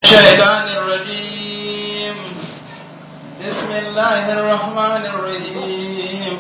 الشيطان الرجيم بسم الله الرحمن الرحيم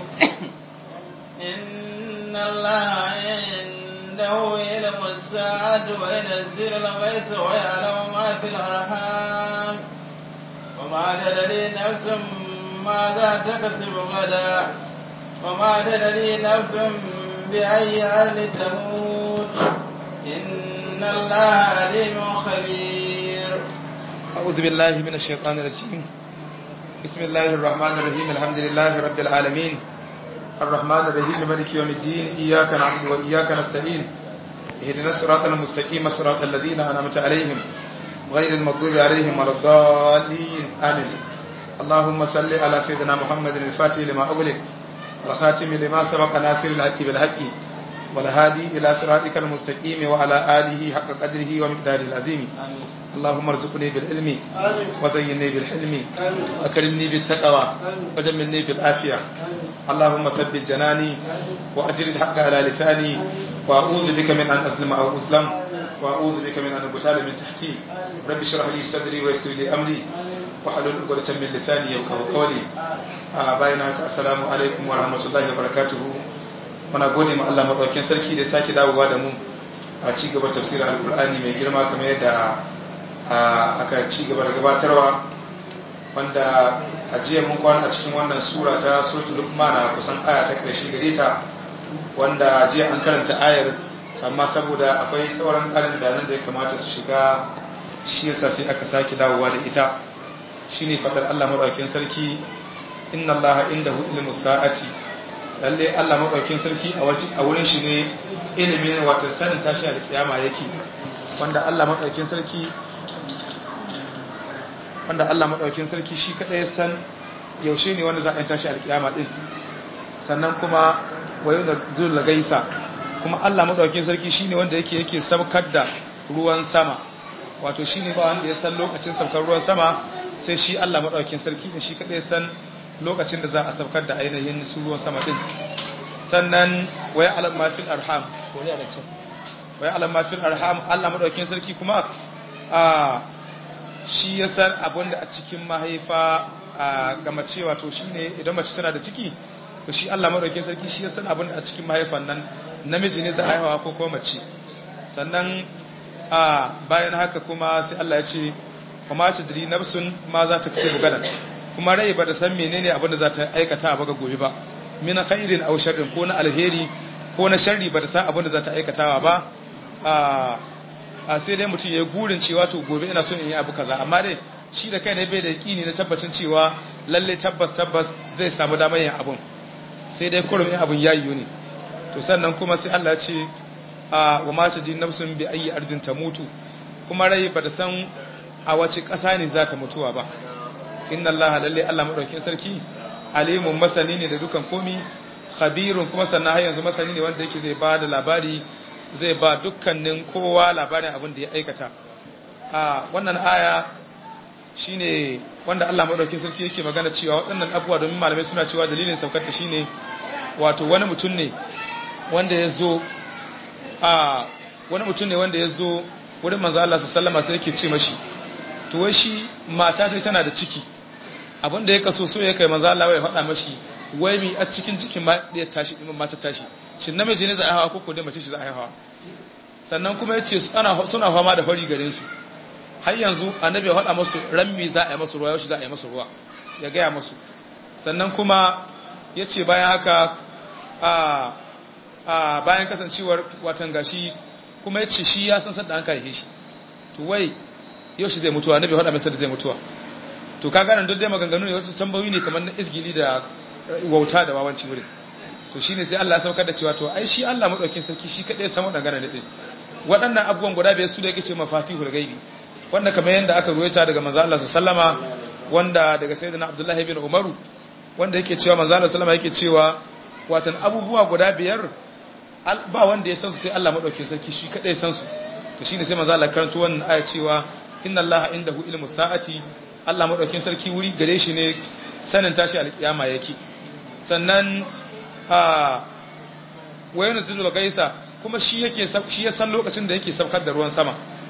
إن الله عنده علم الساعة وينزل الغيث ويعلم ما في الأرحام وما تدري نفس ماذا تكسب غدا وما تدري نفس بأي أرض تموت إن الله عليم خبير أعوذ بالله من الشيطان الرجيم بسم الله الرحمن الرحيم الحمد لله رب العالمين الرحمن الرحيم مالك يوم الدين إياك نعبد وإياك نستعين اهدنا الصراط المستقيم صراط الذين أنعمت عليهم غير المغضوب عليهم ولا الضالين آمين اللهم صل على سيدنا محمد الفاتح لما أغلق والخاتم لما سبق ناصر الحق بالحق والهادي إلى صراطك المستقيم وعلى آله حق قدره ومقداره العظيم اللهم ارزقني بالعلم وزينني بالحلم وأكرمني بالتقوى وجملني بالعافية اللهم ثبت جناني وأجر الحق على لساني وأعوذ بك من أن أسلم أو أسلم وأعوذ بك من أن أبتال من تحتي رب اشرح لي صدري ويسر لي أمري وحلل عقدة من لساني يفقهوا قولي bayan haka assalamu alaikum wa rahmatullahi wa barakatuhu muna gode ma Allah madaukakin sarki da sake dawowa da mu a ci gaba tafsirin alkur'ani mai girma kamar yadda aka ci gaba da gabatarwa wanda a jiya mun kwana a cikin wannan sura ta suratul luqman a kusan aya ta karshe gare ta wanda jiya an karanta ayar amma saboda akwai sauran ƙarin bayanan da ya kamata su shiga shi yasa sai aka sake dawowa da ita shine fadar Allah madaukakin sarki inna allaha indahu ilmu sa'ati lalle Allah madaukakin sarki a waje a wurin shi ne ilimin wato sanin tashi alkiyama yake wanda Allah madaukakin sarki wanda Allah madaukakin sarki shi kadai san yaushe ne wanda za a tashi alkiyama din sannan kuma wayo da zul gaisa kuma Allah madaukakin sarki shine wanda yake yake sabkar da ruwan sama wato shine ba wanda ya san lokacin saukar ruwan sama sai shi Allah madaukakin sarki ne shi kadai san lokacin da za a saukar da ainihin su ruwan sama din sannan waya alam ma fil arham wani da can waya alam ma fil arham Allah madaukakin sarki kuma a shi ya san abin da a cikin mahaifa a ga mace wato shine idan mace tana da ciki to shi Allah madaukakin sarki shi ya san abin da a cikin mahaifan nan namiji ne za a haihuwa ko kuma mace sannan a bayan haka kuma sai Allah ya ce kuma ta diri nafsun ma za ta kace bugadan kuma rai ba da san menene abin da za ta aikata ba ga gobe ba min khairin aw sharrin ko na alheri ko na sharri ba da san abin da za ta aikatawa ba a sai dai mutum ya gurin cewa to gobe ina so in yi abu kaza amma dai shi da kai ne bai da yakini na tabbacin cewa lalle tabbas tabbas zai samu damar yin abun sai dai kurum yin abun yayi ne to sannan kuma sai Allah ya ce a wa ma ta din nafsun bi ayi ardin ta mutu kuma rai ba da san a wace ƙasa ne za ta mutuwa ba inna allaha lalle Allah madaukakin sarki alimun masani ne da dukan komi khabirun kuma sannan har yanzu masani ne wanda yake zai ba da labari zai ba dukkanin kowa labarin abin da ya aikata a wannan aya shine wanda Allah madaukakin sarki yake magana cewa waɗannan abubuwa domin malamai suna cewa dalilin saukarta shine wato wani mutum ne wanda ya zo a wani mutum ne wanda ya zo wurin manzo Allah sallallahu alaihi wasallam sai yake ce mashi to wai shi mata ta tana da ciki abin da ya kaso so ya kai manzo Allah ya faɗa mashi wai mi a cikin cikin ma da tashi din mata tashi shin namiji ne za a hawa ko ko dai mace shi za a hawa sannan kuma yace ana suna fama da fari gare su har yanzu annabi ya faɗa musu rammi za a yi musu ruwa yau shi za a yi musu ruwa ya gaya musu sannan kuma yace bayan haka a a bayan kasancewar watan gashi kuma yace shi ya san sadda an kai shi to wai yau shi zai mutuwa annabi faɗa masa da zai mutuwa to kaga nan duk dai maganganu ne wasu tambayoyi ne kamar na isgili da wauta da wawanci wurin to shine sai Allah ya saukar da cewa to ai shi Allah madaukin sarki shi kadai ya san wadannan din waɗannan abubuwan guda biyar su da yake ce mafatihul gaibi wanda kamar yanda aka ruwaita daga manzo Allah sallama wanda daga sayyidina Abdullah ibn Umar wanda yake cewa manzo Allah sallama yake cewa watan abubuwa guda biyar ba wanda ya san su sai Allah madaukin sarki shi kadai ya san su to shine sai manzo Allah karanto wannan aya cewa inna allaha indahu ilmu sa'ati Allah madaukin sarki wuri gare shi ne sanin tashi alkiyama yake sannan a wayan zilul gaisa kuma shi yake shi ya san lokacin da yake saukar da ruwan sama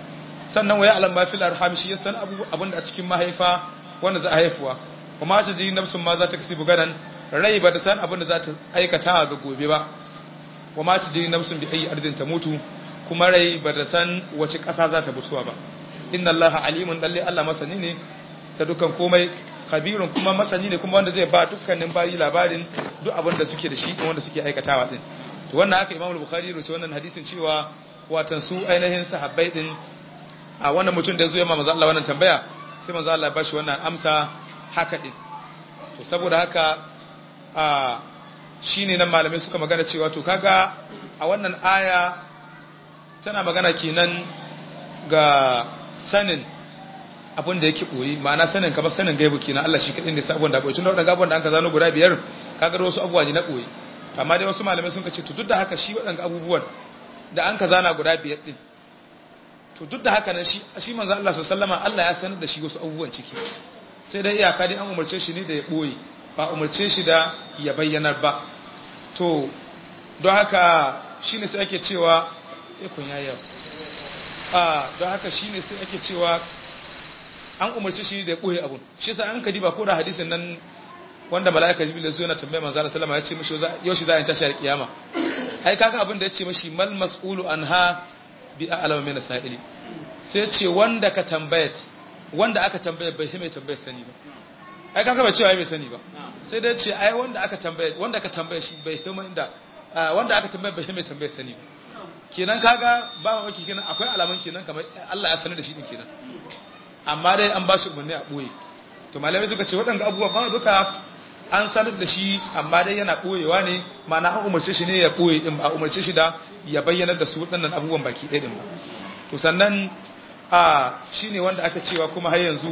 sannan waya alam ma fil arham shi yasan abu abinda a cikin mahaifa wanda za a haifuwa kuma ta ji nafsun ma za ta kasi buganan rai ba ta san abinda za ta aikata ga gobe ba wa ma ta ji nafsun bi ayi ardin ta mutu kuma rai ba ta san wace ƙasa za ta mutuwa ba inna allaha alimun dalli allah masani ne ta dukkan komai khabirun kuma masani ne kuma wanda zai ba dukkanin bayi labarin duk abin da suke da shi wanda suke aikatawa din to wannan haka Imam Bukhari roce wannan hadisin cewa watan su ainihin sahabbai din a wannan mutum da yazo ya manzo Allah wannan tambaya sai manzo Allah ya bashi wannan amsa haka din to saboda haka a shine nan malamai suka magana cewa to kaga a wannan aya tana magana kenan ga sanin abin da yake boye ma'ana sanin kamar sanin gaibu kenan Allah shi kadai ne sa abin da boye tun da wadannan abubuwan da an ka zano guda biyar kaga wasu abubuwa ne na boye amma dai wasu malamai sun ce to duk da haka shi wadannan abubuwan da an ka zana guda biyar din to duk da haka nan shi shi manzo Allah sallallahu alaihi Allah ya sanar da shi wasu abubuwan ciki sai dai iyaka dai an umarce shi ne da ya boye ba umarce shi da ya bayyanar ba to don haka shine sai ake cewa ikon yayya a don haka shine sai ake cewa an umarci shi da ya ɓoye abun shi sa an kadi ba ko da hadisin nan wanda mala'ika jibril ya zo yana tambayar manzo Allah sallama ya ce mishi yau shi za a tashi a kiyama ai kaga abin da ya ce mishi mal mas'ulu anha bi a'lamu min sa'ili sai ce wanda ka tambayat wanda aka tambaya bai mai tambayar sani ba ai kaga bai cewa bai sani ba sai dai ce ai wanda aka tambaya wanda ka tambaya shi bai hima inda wanda aka tambaya bai mai tambayar sani ba kenan kaga ba mamaki kenan akwai alaman kenan kamar Allah ya sanar da shi din kenan amma dai an ba shi umarni a ɓoye to malamai suka ce waɗanda abubuwa ba duka an sanar da shi amma dai yana ɓoyewa ne mana an umarce shi ne ya ɓoye ɗin ba a umarce shi da ya bayyanar da su waɗannan abubuwan baki ɗaya ɗin ba to sannan a shi ne wanda aka cewa kuma har yanzu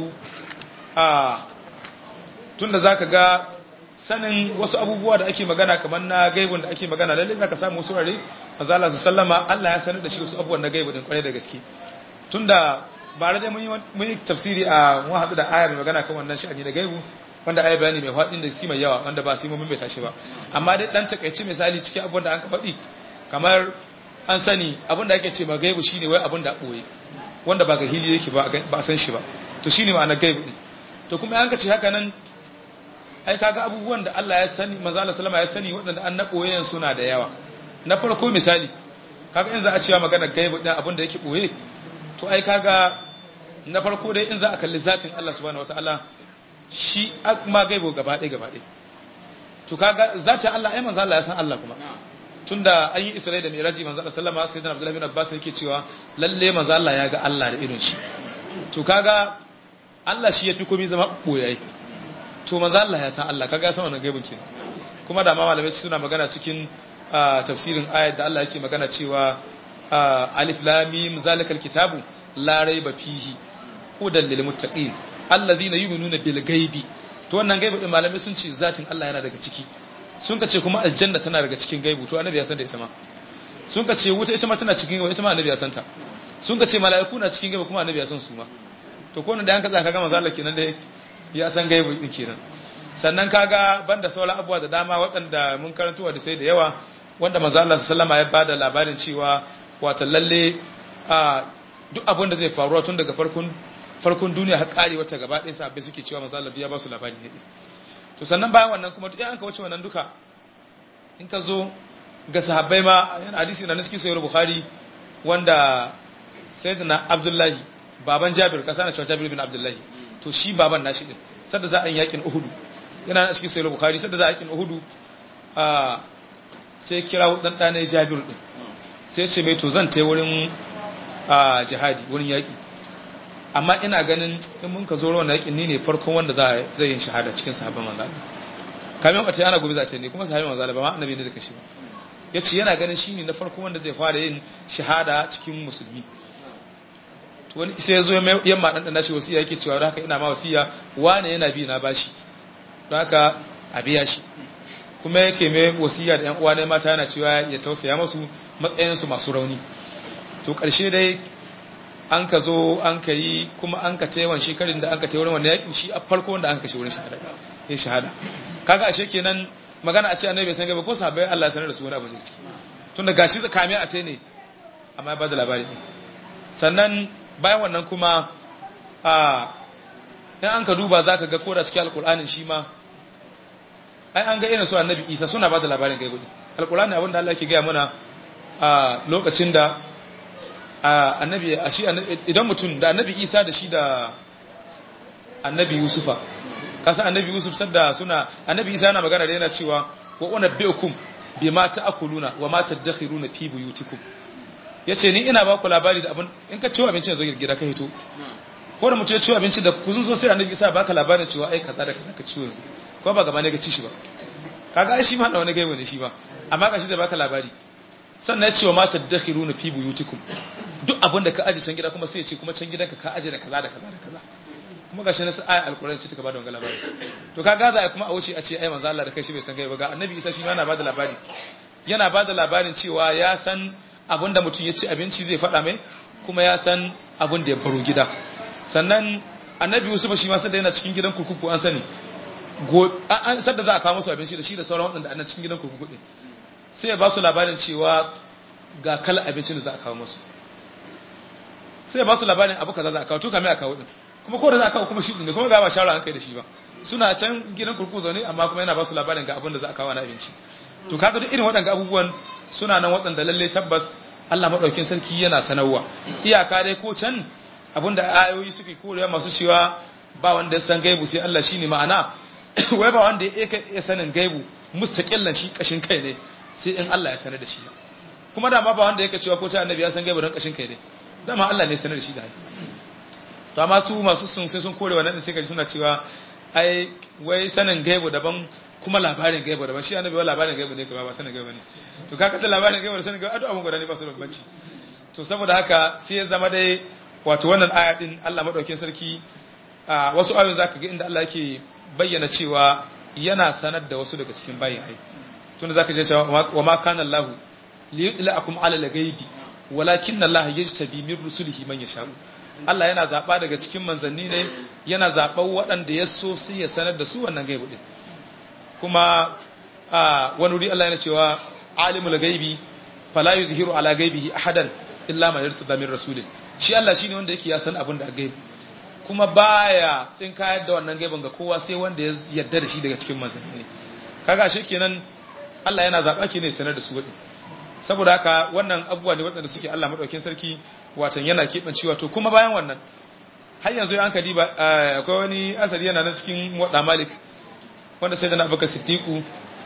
a tun da za ka ga sanin wasu abubuwa da ake magana kamar na gaibun da ake magana lalle za ka samu wasu rare mazala su sallama Allah ya sanar da shi wasu abubuwan na gaibu din kwarai da gaske tunda ba da mun yi tafsiri a mun haɗu da aya mai magana kan wannan sha'ani da gaibu wanda aya bayani mai faɗin da si mai yawa wanda ba sai mun bai tashi ba amma dai dan takaici misali cikin abin da an ka faɗi kamar an sani abin da ake ce ma gaibu shine wai abin da ɓoye wanda ba ga hili yake ba ba san shi ba to shine ma'ana gaibu din to kuma an ka ce haka nan ai kaga abubuwan da Allah ya sani manzo Allah sallama ya sani waɗanda an na ɓoyen suna da yawa na farko misali kaga in za a cewa magana gaibu din abin da yake ɓoye to ai kaga na farko dai in za a kalli zatin Allah subhanahu wataala shi ma gaibo gaba ɗaya gaba ɗaya to kaga zatin Allah ai manzo Allah ya san Allah kuma tunda an yi Isra'i da Miraji manzo Allah sallama sai da Abdullah bin Abbas yake cewa lalle manzo Allah ya ga Allah da irin shi to kaga Allah shi yafi komai zama boyayi to manzo Allah ya san Allah kaga ya san wannan gaibin kenan kuma da ma malamai suna magana cikin tafsirin ayat da Allah yake magana cewa alif lam mim zalikal kitabu la raiba fihi hudan lil muttaqin alladhina yu'minuna bil ghaibi to wannan gaibi din malamai sun ce zatin Allah yana daga ciki sun ka ce kuma aljanna tana daga cikin gaibu to annabi ya san da ita ma sun ka ce wuta ita ma tana cikin gaibu ita ma annabi ya san ta sun ka ce mala'iku na cikin gaibu kuma annabi ya san su ma to ko da an ka tsaka ga manzo Allah kenan dai ya san gaibu din kenan sannan kaga banda sauran abubuwa da dama waɗanda mun karanto da sai da yawa wanda manzo Allah sallama ya bada labarin cewa wato lalle a duk abin da zai faruwa tun daga farkon farkon duniya har kare wata gaba ɗaya sabbai suke cewa manzo Allah ya ba su labari ne to sannan bayan wannan kuma duk an ka wuce wannan duka in ka zo ga sahabbai ma yana hadisi na cikin sahih bukhari wanda sayyidina abdullahi baban jabir kasa na jabir bin abdullahi to shi baban nashi din sadda za a yi yakin uhudu yana na cikin sahih bukhari sadda za a yakin uhudu a sai kira dan dane jabir din sai ce mai to zan tai wurin jihadi wurin yaki amma ina ganin in mun ka zo rawan yakin ni ne farkon wanda za zai yin shahada cikin sahabban manzo Allah kamin wata yana gobe za ta ne kuma sahabban manzo Allah ba ma annabi ne da kashi ba yace yana ganin shine na farkon wanda zai fara yin shahada cikin musulmi to wani sai yazo yamma dan dan nashi wasiya yake cewa haka ina ma wasiya wane yana bi na bashi don haka a biya shi kuma yake mai wasiya da yan uwa ne mata yana cewa ya tausaya musu matsayin su masu rauni to karshe dai an ka zo an ka yi kuma an ka taiwan shekarun da an ka taiwar wanda yakin shi a farko wanda an ka shi wurin shahada ya shahada kaga ashe kenan magana a ce annabi bai san gaba ko sahabbai Allah ya sanar da su wani abu ne ciki tun da gashi kame a tai ne amma ya bada labari ne sannan bayan wannan kuma a in an ka duba za ka ga koda cikin alkur'anin shi ma ai an ga irin su annabi isa suna ba da labarin gaibu alkur'ani abin da Allah ke gaya mana a lokacin da annabi a shi idan mutum da annabi isa da shi da annabi yusufa kasan annabi yusuf sadda suna annabi isa yana magana da yana cewa wa unabbiukum bima ta'kuluna wa ma tadakhiruna fi buyutikum yace ni ina ba ku labari da abin in ka ciwo abinci zo gida ka hito ko da mutum ya ciwo abinci da kuzun so sai annabi isa baka labarin cewa ai kaza da kaza ka ciwo yanzu ko ba gaba ne ga ci shi ba kaga ai shi ma da wani gaiwa ne shi ba amma ga shi da baka labari sannan ya ce wa ma tadakhiruna fi buyutikum duk abin da ka aje can gida kuma sai ya ce kuma can gidanka ka aje da kaza da kaza da kaza kuma gashi na ayat alkurani ce ta bada wannan labari to ka gaza ai kuma a wuce a ce ai manzo Allah da kai shi bai san kai ba ga annabi Isa shi ma yana bada labari yana bada labarin cewa ya san abin da mutum ya ci abinci zai faɗa mai kuma ya san abin da ya baro gida sannan annabi Yusuf shi ma sai da yana cikin gidan kurkuku an sani go an sadda za a kawo musu abinci da shi da sauran waɗanda ana cikin gidan kurkuku din sai ya ba su labarin cewa ga kala abincin da za a kawo musu sai ya ba su labarin abu kaza za a kawo to kamar a kawo din kuma ko da za a kawo kuma shi ne kuma ga ba shawara an kai da shi ba suna can gidan kurkuku zaune amma kuma yana ba su labarin ga abin da za a kawo na abinci to kaga duk irin waɗanda abubuwan suna nan waɗanda lalle tabbas Allah madaukin sarki yana sanarwa iyaka dai ko can abinda ayoyi suke korewa masu cewa ba wanda ya san gaibu sai Allah shine ma'ana wai ba wanda ya sanin gaibu mustaqillan shi kashin kai ne sai in Allah ya sanar da shi kuma dama ba wanda yake cewa ko ta annabi ya san gaibu don kashin kai ne dama Allah ne ya sanar da shi da to amma su masu sun sai sun kore wannan sai kaji suna cewa ai wai sanin gaibu daban kuma labarin gaibu daban shi annabi wa labarin gaibu ne kuma ba sanin gaibu ne to kaga ta labarin gaibu da sanin gaibu adu abun guda ne ba su da bambanci to saboda haka sai ya zama dai wato wannan aya din Allah madaukakin sarki a wasu ayoyin zaka ga inda Allah yake bayyana cewa yana sanar da wasu daga cikin bayin ai tunda zaka je cewa wa ma kana Allah li'lakum ala al-ghaibi walakinna Allah yajtabi min rusulihi man yasha'u Allah yana zaɓa daga cikin manzanni ne yana zaɓar waɗanda ya so sai ya sanar da su wannan gaibu ɗin kuma a wani wuri Allah yana cewa alimul gaibi fala yuzhiru ala gaibihi ahadan illa man yartada min rasulin shi Allah shine wanda yake ya san abin da gaibi kuma baya tsin kayar da wannan gaibin ga kowa sai wanda ya yarda da shi daga cikin manzanni ne kaga shi kenan Allah yana zaɓa ke ne sanar da su waɗin saboda haka wannan abubuwa ne waɗanda suke Allah maɗaukin sarki watan yana keɓancewa to kuma bayan wannan har yanzu an kadi ba akwai wani asali yana na cikin waɗa malik wanda sai da na abubakar siddiqu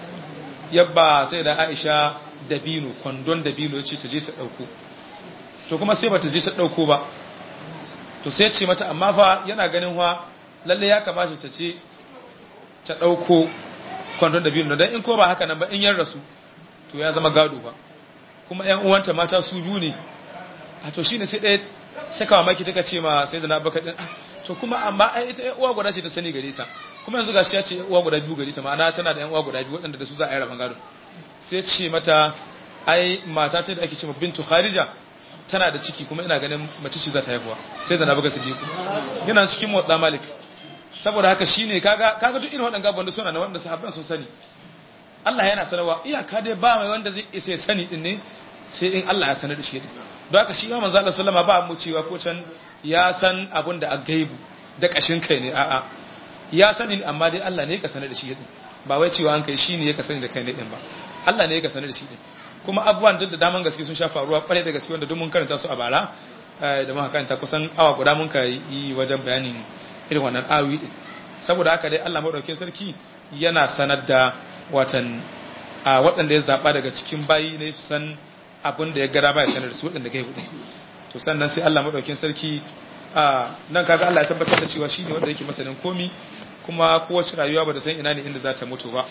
yabba sai da aisha dabino kwandon dabino ya ce ta je ta ɗauko to kuma sai ba ta je ta ɗauko ba to sai ce mata amma fa yana ganin wa lalle ya kamata ta ce ta ɗauko kwandon dabino don in ko ba haka nan ba in yan rasu to ya zama gado ba kuma ‘yan uwanta mata su biyu ne a to shi ne sai ɗaya ta kawo maki ta ce ma sai da na baka ɗin to kuma amma ai ita ‘yan uwa guda ce ta sani gare ta kuma yanzu gashi ya ce ‘yan uwa guda biyu gare ta ma'ana tana da ‘yan uwa guda biyu waɗanda da su za a yi rabon gado sai ce mata ai mata ta da ake ce ma bintu kharija tana da ciki kuma ina ganin mace ce za ta haifuwa sai da na baka sidiku yana cikin motsa malik saboda haka shine kaga kaga duk irin waɗannan gaban da suna na wanda sahabban sun sani Allah yana sanarwa iyaka dai ba mai wanda zai isa sani din ne sai in Allah ya sanar da shi din don haka shi ma manzo Allah sallama ba mu cewa ko can ya san abun da a gaibu da kashin kai ne a'a ya sani ne amma dai Allah ne ya sanar da shi din ba wai cewa an kai shi ne ya sani da kai ne din ba Allah ne ya sanar da shi din kuma abubuwan duk da daman gaske sun sha faruwa kware da gaske wanda duk mun karanta su a bara da muka karanta kusan awa guda mun kai yi wajen bayanin irin wannan awi din saboda haka dai Allah madaukakin sarki yana sanar da watan a waɗanda ya zaɓa daga cikin bayi ne su san abin da ya gara ba ya sanar da su waɗanda kai hudu to sannan sai Allah maɗaukin sarki a nan kaga Allah ya tabbatar da cewa shine wanda yake masanin komi kuma kowace rayuwa ba da san ina ne inda za ta mutu ba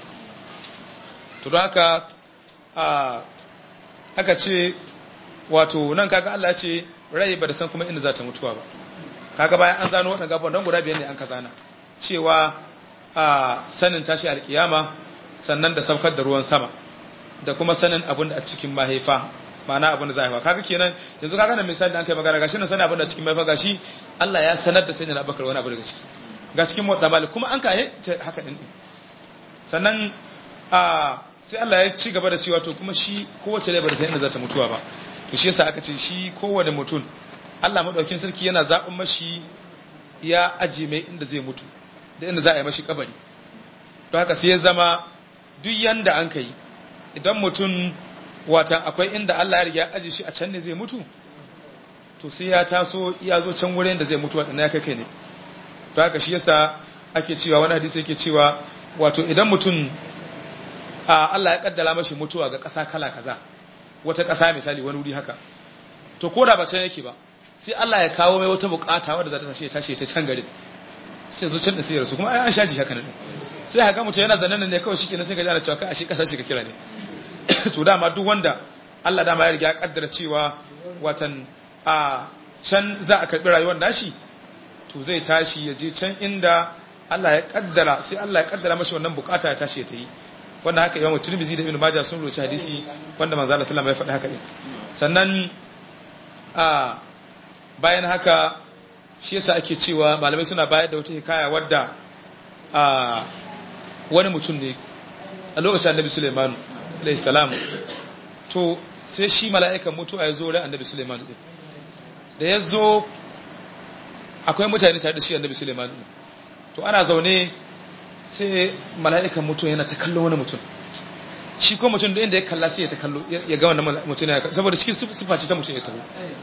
to don haka a aka ce wato nan kaga Allah ya ce rai ba da san kuma inda za ta mutuwa ba kaga bayan an zano waɗanda gaban don guda biyar ne an ka zana cewa a sanin tashi alkiyama sannan da saukar da ruwan sama da kuma sanin abin da a cikin mahaifa ma'ana abin da za a haifa kaga kenan yanzu kaga nan misali an kai magana gashi nan sanin abin da cikin mahaifa gashi Allah ya sanar da sayyidina Abubakar wani abu daga ciki ga cikin motsa malik kuma an kai haka din sannan a sai Allah ya ci gaba da cewa to kuma shi kowace rai ba da san inda za ta mutuwa ba to shi yasa aka ce shi kowane mutum Allah madaukin sarki yana zaɓin mashi ya aji mai inda zai mutu da inda za a yi mashi kabari don haka sai ya zama duk yanda an kai idan mutum wata akwai inda Allah ya riga aji shi a can ne zai mutu to sai ya taso ya zo can wurin da zai mutu waɗanda ya kai kai ne don haka shi yasa ake cewa wani hadisi yake cewa wato idan mutum a Allah ya kaddara mashi mutuwa ga ƙasa kala kaza wata ƙasa misali wani wuri haka to ko da ba can yake ba sai Allah ya kawo mai wata bukata wadda za ta tashi ya tashi ta can garin sai zo can da sai ya rasu kuma ai an shaji haka nan sai haka mutum yana zanen ne kawai shikenan sai ka jana cewa kai a shi ƙasa shi ka kira ne to dama duk wanda Allah dama ya riga ya kaddara cewa watan a can za a karbi rayuwar nashi to zai tashi ya je can inda Allah ya kaddara sai Allah ya kaddara mashi wannan bukata ya tashi ya ta yi wanda haka Imam Tirmidhi da Ibn Majah sun roci hadisi wanda manzo Allah sallallahu alaihi wasallam ya faɗi haka din sannan a bayan haka shi yasa ake cewa malamai suna bayar da wata hikaya wadda a wani mutum ne a lokacin Annabi Sulaiman alaihi salam to sai shi mala'ikan mutuwa ya zo ran Annabi Sulaiman din da ya zo akwai mutane tare da shi Annabi Sulaiman din to ana zaune sai mala'ikan mutum yana ta kallo wani mutum shi ko mutum da inda ya kalla sai ya ta kallo ya ga wannan mutum ya saboda cikin sifa ce ta mutum ya taho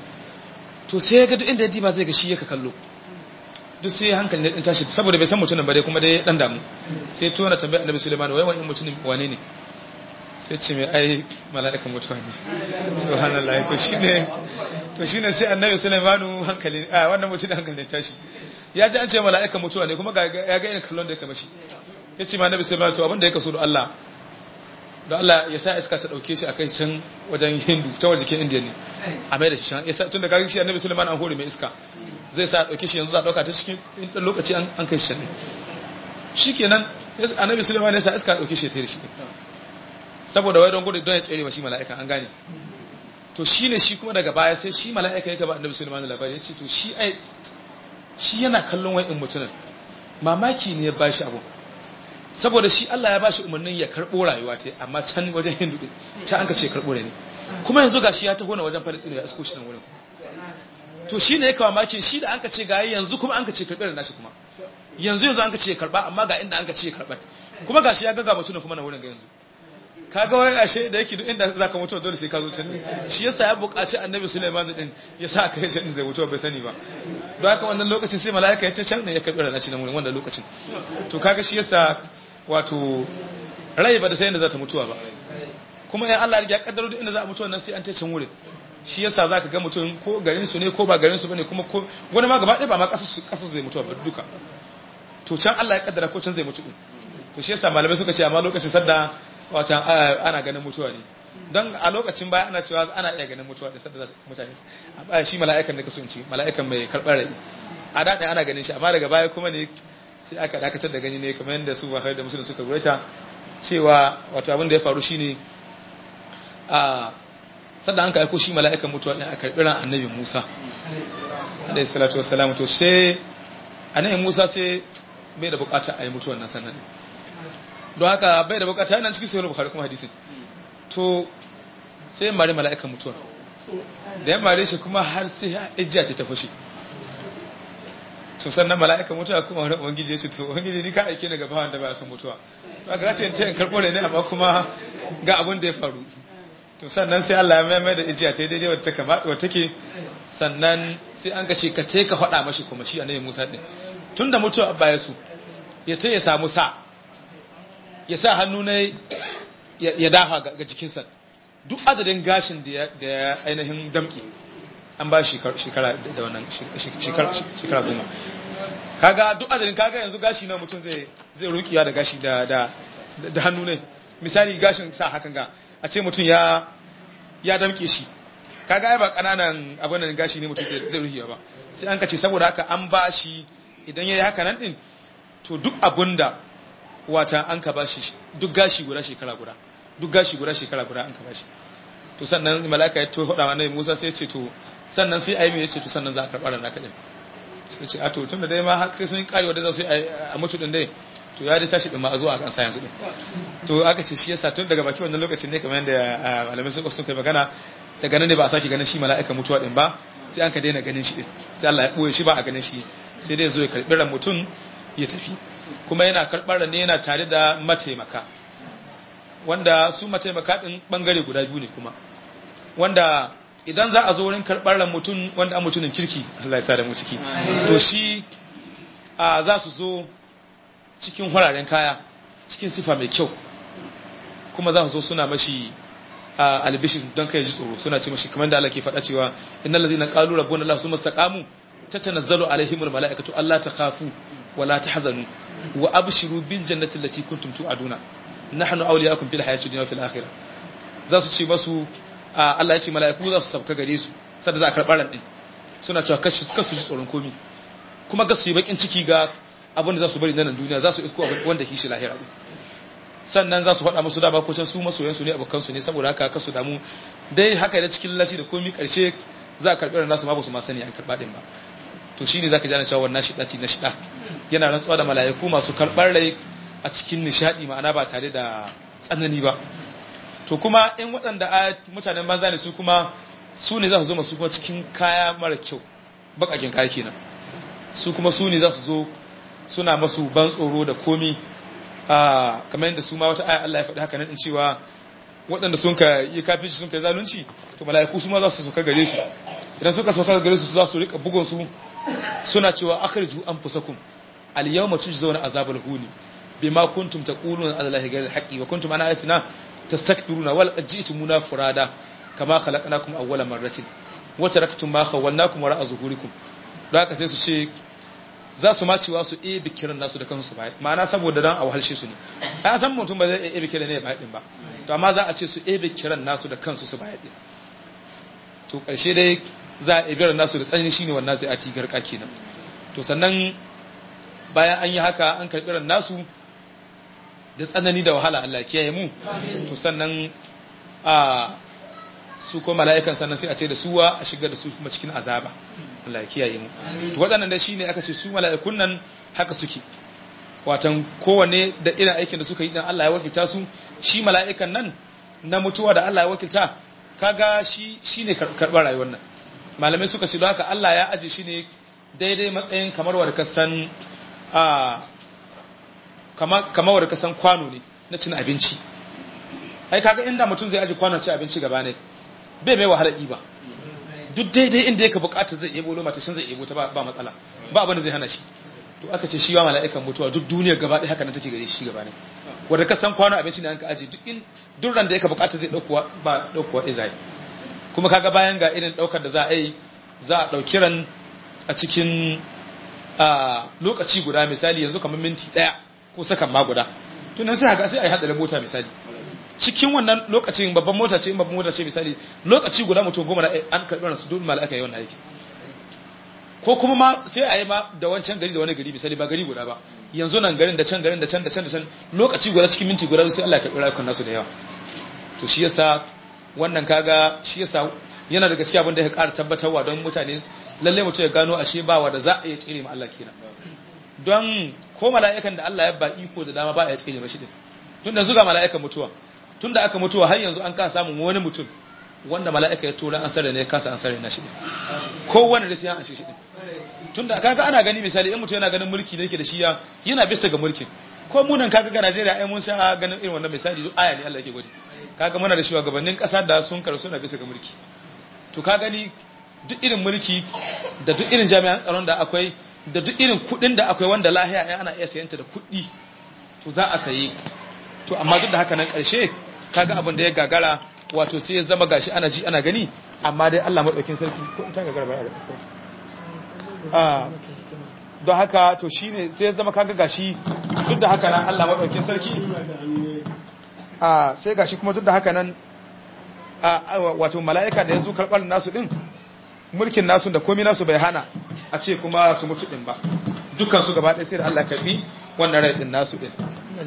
to sai ya ga duk inda ya diba zai ga shi ya ka kallo duk sai hankali ne din tashi saboda bai san mutumin ba dai kuma dai dan damu sai tona tambaya annabi Sulaiman wai wani mutum wane ne sai ce mai ai mala'ikan mutuwa ne subhanallahi to shine to shine sai annabi Sulaiman hankali a wannan mutum hankali ne tashi ya ji an ce mala'ikan mutuwa ne kuma ya ga irin kallon da ya kama shi ya ce ma annabi Sulaiman to abin da ya kaso da Allah da Allah ya sa iska ta dauke shi a kai can wajen Hindu ta wajen jikin Indiya ne a mai da shi can ya sa tun da kaga shi annabi Sulaiman an hore mai iska zai sa dauke shi yanzu za a dauka ta cikin dan lokaci an kai shi can ne shikenan annabi Sulaiman ya sa iska dauke shi ta da shi saboda wai don gudu don ya tsere wa shi mala'ika an gane to shine shi kuma daga baya sai shi mala'ika yake ba annabi Sulaiman labari ya ce to shi ai shi yana kallon wai in mutunan mamaki ne ya bashi abu saboda shi Allah ya bashi umarnin ya karbo rayuwa ta amma can wajen Hindu din ta an ka ce karbo ne kuma yanzu gashi ya taho na wajen Palestine ya asko shi nan wurin to shi ne ya kawo maki shi da an ka ce ga yanzu kuma an ka ce karɓar nashi kuma yanzu yanzu an ka ce karɓa amma ga inda an ka ce karɓar kuma gashi ya gaga mutum kuma na wurin ga yanzu kaga wai ashe da yake duk inda zaka mutu dole sai ka zo can shi yasa ya buƙaci annabi Sulaiman din ya sa kai can zai mutu bai sani ba don haka wannan lokacin sai mala'ika ya ce can ne ya karɓi nashi nan wurin wannan lokacin to kaga shi yasa wato rai ba da sai inda za ta mutuwa ba kuma in Allah ya kaddaro duk inda za a mutu wannan sai an ta can wurin shi yasa zaka ga mutum ko garin su ne ko ba garin su bane kuma ko wani ma gaba ɗaya ba ma kasar zai mutuwa ba duka to can Allah ya kaddara ko can zai mutu din to shi yasa malamai suka ce amma lokacin sadda wata ana ganin mutuwa ne don a lokacin baya ana cewa ana iya ganin mutuwa da sadda mutane shi mala'ikan da kaso ci mala'ikan mai karɓar rai a daɗe ana ganin shi amma daga baya kuma ne sai aka dakatar da gani ne kamar yadda su ba da musulun suka ruwaita cewa wato abin da ya faru shine a sadda an ka aiko shi mala'ikan mutuwa ɗin a karɓi ran annabi musa alayhi salatu wassalamu to sai annabi musa sai bai da bukata a yi mutuwan nan sannan don haka bai da bukata yana cikin sayar bukari kuma hadisin to sai mare mala'ikan mutuwa da ya mare shi kuma har sai ijiya ce ta fashe to sannan mala'ikan mutuwa kuma wani ubangiji ya ce to ubangiji ni ka aike ni gaba wanda ba son mutuwa ba ga ce ta yin karɓo ne amma kuma ga abin da ya faru to sannan sai Allah ya mai da ijiya ta daidai wata kama wata ke sannan sai an ga ce ka ce ka faɗa mashi kuma shi annabi Musa din tunda mutuwa abba ya su ya ta ya samu sa ya sa hannu ne ya dafa ga jikinsa duk adadin gashin da ya ainihin damke an ba shekara da wannan shekara goma kaga duk adadin kaga yanzu gashi na mutum zai zai rukiya da gashi da da hannu ne misali gashin sa hakan ga a ce mutum ya ya damke shi kaga ai ba kananan abin nan gashi ne mutum zai rukiya ba sai an kace saboda haka an ba shi idan yayi haka nan din to duk abunda wata an ka bashi duk gashi guda shekara guda duk gashi guda shekara guda an ka bashi to sannan malaka ya to hoda wa annabi Musa sai ya ce to sannan sai ayi me yace to sannan za a karɓa ran naka din sai ce a to tunda dai ma har sai sun kare wanda za su yi a mutu din dai to ya dai tashi din ma a zuwa a kan sa yanzu din to aka ce shi yasa tun daga baki wannan lokacin ne kamar yadda malamai sun sun kai magana daga nan ne ba a sake ganin shi mala'ika mutuwa din ba sai an ka daina ganin shi din sai Allah ya boye shi ba a ganin shi sai dai zo ya karbi ran mutum ya tafi kuma yana karbar ran ne yana tare da mataimaka wanda su mataimaka din bangare guda biyu ne kuma wanda idan za a zo wurin karbar ran mutum wanda an mutumin kirki Allah ya sa da mu ciki to shi a za su zo cikin hararen kaya cikin sifa mai kyau kuma za su zo suna mashi albishin don kai ji tsoro suna ce mashi kamar da Allah ke faɗa cewa innal ladina qalu rabbuna Allah summa istaqamu tatanazzalu alaihimul malaikatu alla takhafu wa la tahzanu wa abshiru bil jannati allati kuntum tu'aduna nahnu awliyaakum fil hayati dunya wa fil akhirah za su ce masu Allah ya ce mala'iku za su sabka gare su sadda za a karɓar ran din suna cewa kasu kasu ji tsoron komi kuma ga su yi bakin ciki ga abin da za su bari nan duniya za su isko wanda kishi lahira din sannan za su faɗa musu dama ko can su masoyansu ne abokansu ne saboda haka kasu damu dai haka da cikin lalaci da komi ƙarshe za a karɓi nasu ma ba su ma sani an karɓa ɗin ba to shi ne za ka jana cewa wannan shiɗa na shiɗa yana rantsuwa da mala'iku masu karɓar rai a cikin nishaɗi ma'ana ba tare da tsanani ba to kuma in waɗanda mutanen banza ne su kuma su ne za su zo masu kuma cikin kaya mara kyau baƙaƙen kaya kenan su kuma su ne za su zo suna masu ban tsoro da komi kamar yadda su ma wata aya Allah ya faɗi haka nan cewa waɗanda sun ka yi kafici sun ka zalunci to mala'iku su ma za su sauka gare su idan suka sauka gare su za su rika bugun su suna cewa akhriju anfusakum al yawma tujzauna azabal huni bima kuntum taquluna ala allahi ghayra haqqi wa kuntum an ayatina tastakbiruna wal ajitumuna furada kama khalaqnakum awwala marratin wa taraktum ma khawwalnakum wara'a zuhurikum don haka sai su ce za su macewa su ebe kiran nasu da kansu ba ma'ana saboda dan a wahalshe su ne a san mutum ba zai ebe kiran ne ba din ba to amma za a ce su ebe kiran nasu da kansu su ba din to karshe dai za a ebe nasu da tsanani shine wannan zai ati garka kenan to sannan bayan an yi haka an karbi ran nasu da tsanani da wahala Allah kiyaye mu to sannan a su ko mala'ikan sannan sai a ce da suwa a shigar da su kuma cikin azaba Allah ya kiyaye mu to waɗannan da shine aka ce su mala'ikun nan haka suke watan kowanne da irin aikin da suka yi dan Allah ya wakilta su shi mala'ikan nan na mutuwa da Allah ya wakilta kaga shi shine karɓar rayuwar nan malamai suka ce don haka Allah ya aje shi ne daidai matsayin kamar wa ka san a kamar kamar wa ka san kwano ne na cin abinci ai kaga inda mutum zai aje kwanon cin abinci gaba ne bai mai wahala ba duk daidai inda yake bukata zai yebo loma ta shan zai yebo ta ba matsala ba abin da zai hana shi to aka ce shi wa mala'ikan mutuwa duk duniya gaba ɗaya haka nan take gare shi gaba ne wanda ka san kwano abinci ne an ka aje duk in duk ran da yake bukata zai dauko ba dauko ɗaya zai kuma kaga bayan ga irin daukar da za a yi za a dauki ran a cikin lokaci guda misali yanzu kamar minti ɗaya ko sakan ma guda to nan sai haka sai a yi hadarin mota misali cikin wannan lokacin babban mota ce babban mota ce misali lokaci guda mutum goma na an karɓi su dole mala'ika yi wannan aiki ko kuma ma sai a yi ma da wancan gari da wani gari misali ba gari guda ba yanzu nan garin da can garin da can da can da can lokaci guda cikin minti guda sai Allah ya karɓi rayukan nasu da yawa to shi yasa wannan kaga shi yasa yana daga cikin abin da ya ƙara tabbatarwa don mutane lalle mutum ya gano ashe ba wa da za a iya tsire ma Allah kenan don ko mala'ikan da Allah ya ba iko da dama ba a iya tsire mashi din tun da zuga mala'ikan mutuwa tun da aka mutuwa har yanzu an kasa samun wani mutum wanda mala'ika ya tura an sarra ne kasa an sarra na shi ko wani da sai an shi shi tun da kaga ana gani misali in mutum yana ganin mulki da yake da shi ya yana bisa ga mulkin ko munan kaga ga Najeriya ai mun sa ganin irin wannan misali duk aya ne Allah yake gwadi kaga muna da shugabannin kasa da sun karu suna bisa ga mulki to ka gani duk irin mulki da duk irin jami'an tsaron da akwai da duk irin kudin da akwai wanda lahiya ai ana iya sayanta da kudi to za a saye to amma duk da haka nan karshe kaga abin da ya gagara wato sai ya zama gashi ana ji ana gani amma dai Allah madaukin sarki ko in ta gagara ba a don haka to shine sai ya zama kaga gashi duk da haka nan Allah madaukin sarki a sai gashi kuma duk da haka nan a wato mala'ika da yanzu karɓar nasu din mulkin nasu da komai nasu bai hana a ce kuma su mutu din ba dukkan su gaba ɗaya sai da Allah karbi wannan rai din nasu din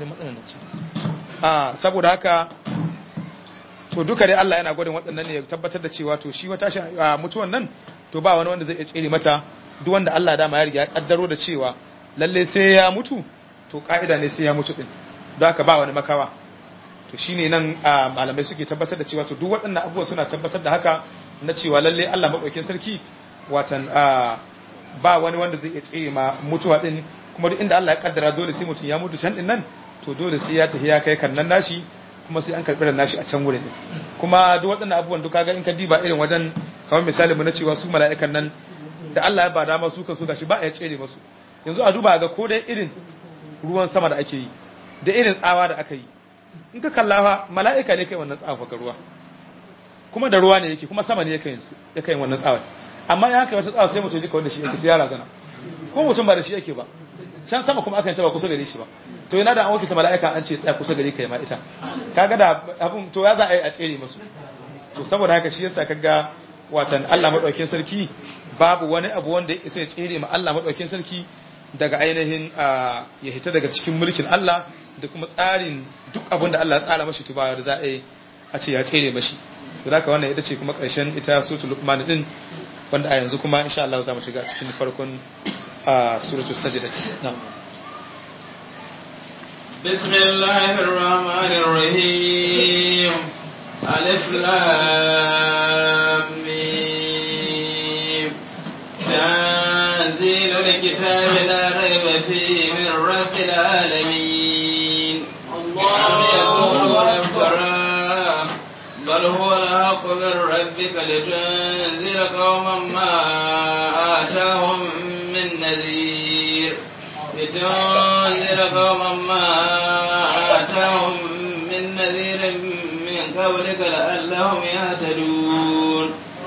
a saboda haka to duka dai Allah yana gwadin waɗannan ne ya tabbatar da cewa to shi wata mutuwan nan to ba wani wanda zai iya tsere mata duk wanda Allah dama ya riga ya kaddaro da cewa lalle sai ya mutu to ka'ida ne sai ya mutu din don haka ba wani makawa to shine nan malamai suke tabbatar da cewa to duk waɗannan abubuwa suna tabbatar da haka na cewa lalle Allah madaukakin sarki watan ba wani wanda zai iya tsere ma mutuwa din kuma duk inda Allah ya kaddara dole sai mutum ya mutu can din nan to dole sai ya tafi ya kai kan nan nashi kuma sai an karɓi ran nashi a can wurin kuma duk waɗannan abubuwan duka ga in ka diba irin wajen kamar misali mu na cewa su mala'ikan nan da Allah ya ba dama su kan su gashi ba ya tsere masu yanzu a duba ga ko dai irin ruwan sama da ake yi da irin tsawa da aka yi in ka kalla fa mala'ika ne kai wannan tsawa ga ruwa kuma da ruwa ne yake kuma sama ne yake yin su yake yin wannan tsawa amma ya kai wata tsawa sai mutum ji ka wanda shi yake sai ya razana ko mutum ba da shi yake ba can sama kuma akan taba kusa gare shi ba to yana da an wakilta mala'ika an ce tsaya kusa gare ka ma ita kaga da abun to ya za a yi a tsere musu to saboda haka shi yasa kaga watan Allah madaukakin sarki babu wani abu wanda ya isa ya tsere ma Allah madaukakin sarki daga ainihin ya hita daga cikin mulkin Allah da kuma tsarin duk abin da Allah ya tsara mashi tuba da za a yi a ce ya tsere mashi to haka wannan ita ce kuma karshen ita suratul luqman din wanda a yanzu kuma insha Allah za mu shiga cikin farkon suratul sajdah na'am بسم الله الرحمن الرحيم ألف لام ميم تنزيل الكتاب لا ريب فيه من رب العالمين أم يقولون افتراه بل هو الحق من ربك لتنذر قوما ما آتاهم من نذير لتنذر قوما ما آتاهم من نذير من قبلك لعلهم يهتدون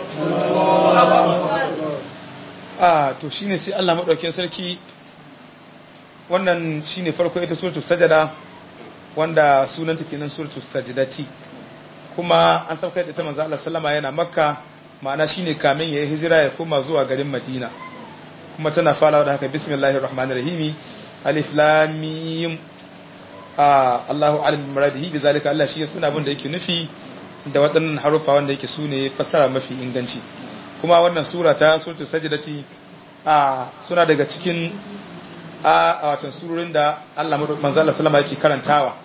a to shine sai Allah madaukakin sarki wannan shine farko ita suratul sajada wanda sunanta kenan suratul sajdati kuma an sauka da ita manzo Allah sallama yana makka ma'ana shine kamin yayi hijira ya koma zuwa garin madina kuma tana farawa da haka bismillahir rahmanir rahim alif lam mim a Allahu alim muradihi bizalika Allah shi ya suna abin da yake nufi da waɗannan harufa wanda yake sune fassara mafi inganci kuma wannan sura ta suratul sajdati a suna daga cikin a watan surorin da Allah manzo Allah sallama yake karantawa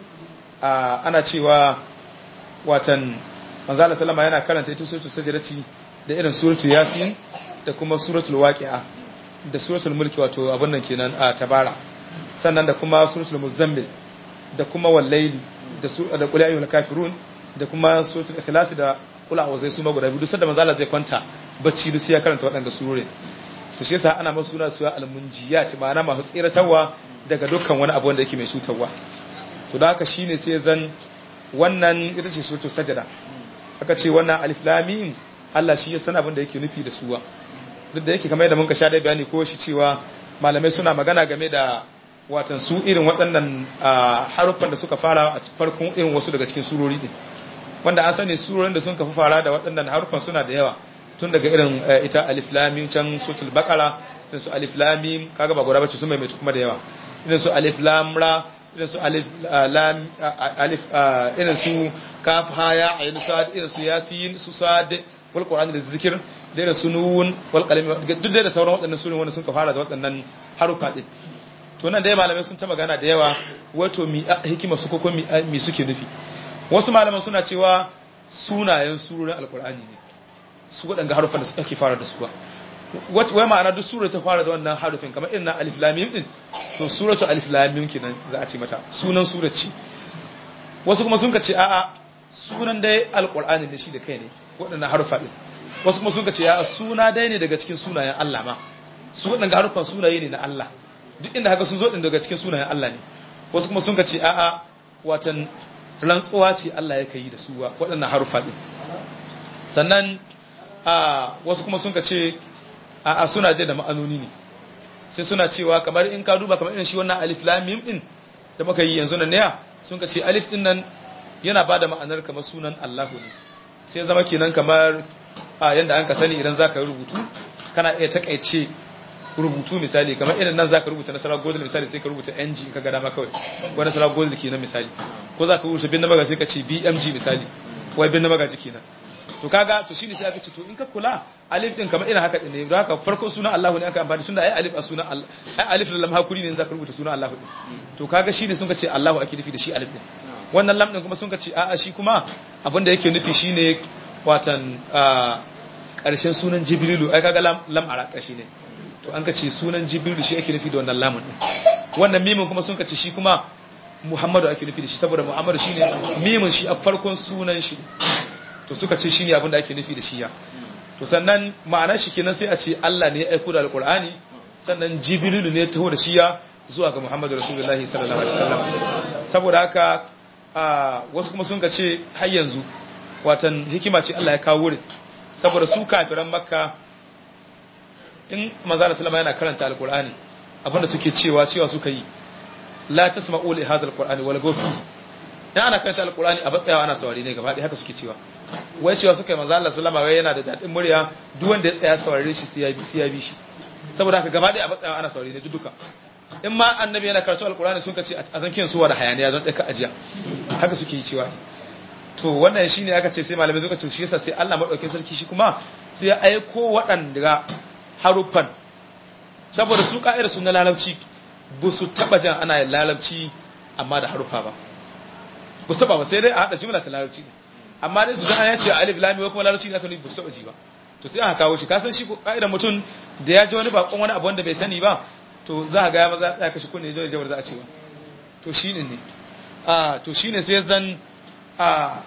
a ana cewa watan manzo Allah sallama yana karanta ita suratul sajdati da irin suratul yasin da kuma suratul waqi'a da suratul mulki wato abin nan kenan a tabara sannan da kuma suratul muzammil da kuma wallaili da su da qul ayyuhal kafirun da kuma suratul ikhlas da qul a'udhu su maguda biyu sanda manzo Allah zai kwanta bacci duk sai ya karanta waɗanda surorin to shi yasa ana masu suna suwa almunjiyat ma'ana masu tsiratarwa daga dukkan wani abu wanda yake mai cutarwa to da haka shine sai zan wannan ita ce suratul sajda aka ce wannan alif lam mim Allah shi ya san abin da yake nufi da suwa duk da yake kamar yadda muka sha dai bayani ko shi cewa malamai suna magana game da watan su irin waɗannan haruffan da suka fara a farkon irin wasu daga cikin surori din wanda an sani surorin da sun kafa fara da waɗannan haruffan suna da yawa tun daga irin ita alif lam mim can suratul baqara irin su alif lam mim kaga ba gura bace sun mai kuma da yawa irin su alif lam ra irin su alif lam alif irin su kaf ha ya ayin sad irin su yasin su sad wal qur'an da zikir da irin su nun wal qalam duk da sauran waɗannan sunan wanda sun ka fara da waɗannan harufa din to nan dai malamai sun ta magana da yawa wato mi hikima su ko mi mi suke nufi wasu malaman suna cewa sunayen surorin alqur'ani ne su waɗanga harufan da suka ke fara da su ba wai ma'ana duk sura ta fara da wannan harufin kamar irin na alif lamim din to suratu alif lamim kenan za a ce mata sunan surat ce wasu kuma sun ka ce a'a sunan dai alqur'ani ne shi da kai ne waɗannan harufa din wasu kuma sun ka ce a'a suna dai ne daga cikin sunayen Allah ma su waɗanga harufan sunaye ne na Allah duk inda haka sun zo din daga cikin sunayen Allah ne wasu kuma sun ka ce a'a watan rantsuwa ce Allah ya kai da su waɗannan harufa din sannan a wasu kuma sun ka ce a suna da ma'anoni ne sai suna cewa kamar in ka duba kamar irin shi wannan alif lam mim din da muka yi yanzu nan ne sun ka ce alif din nan yana bada ma'anar kamar sunan Allahu ne sai zama kenan kamar a yanda an ka sani idan zaka rubutu kana iya takaice rubutu misali kamar irin nan zaka rubuta nasara gold misali sai ka rubuta ng in ka ga dama kawai ko nasara gold kenan misali ko zaka rubuta bin namaga sai ka ce bmg misali wai bin namaga kenan to kaga to shine sai aka ce to in ka kula alif din kamar irin haka din ne don haka farko sunan Allah ne aka amfani tunda ai alif a sunan Allah ai alif da lam hakuri ne zaka rubuta sunan Allah din to kaga shine sun ka ce Allahu ake nufi da shi alif din wannan lam din kuma sun ka ce a'a shi kuma abin da yake nufi shine watan ƙarshen sunan jibrilu ai kaga lam lam ara ƙarshe ne to an ka ce sunan jibrilu shi ake nufi da wannan lamun din wannan mimin kuma sun ka ce shi kuma muhammadu ake nufi da shi saboda muhammadu shine mimin shi a farkon sunan shi to suka ce shine abin da ake nufi da shi ya to sannan ma'anar shi kenan sai a ce Allah ne ya aiko da alqur'ani sannan jibrilu ne ya taho da shi ya zuwa ga muhammadu rasulullahi sallallahu alaihi wasallam saboda haka a wasu kuma sun ka ce har yanzu watan hikima ce Allah ya kawo wurin saboda su kafiran makka in manzo sallama yana karanta alqur'ani abinda suke cewa cewa suka yi la tasma'u li hadha alqur'ani wal gawfi dan ana karanta alqur'ani a batsayawa ana saurari ne gaba ɗaya haka suke cewa wai cewa suka yi manzo Allah sallama wai yana da dadin murya duk wanda ya tsaya saurare shi sai ya bi sai ya bi shi saboda haka gaba ɗaya a batsayawa ana saurari ne duka in ma annabi yana karatu alqur'ani sun kace a zankin suwa da hayaniya zan ɗauka ajiya haka suke yi cewa to wannan shine aka ce sai malamai suka ce shi yasa sai Allah madaukakin sarki shi kuma sai ya aiko waɗanda haruffan saboda su ka'idar su na lalabci ba su taba jan ana yin lalabci amma da haruffa ba ba su taba ba sai dai a haɗa jumla ta lalabci ne amma dai su jan ya ce alif lami ko kuma lalabci ne aka nufi ba su taba ji ba to sai aka kawo shi ka san shi ka'idar mutum da ya ji wani bakon wani abu wanda bai sani ba to za a ga ya maza ya kashi kunne da jawar za a ce ba to shi ne a to shi ne sai zan a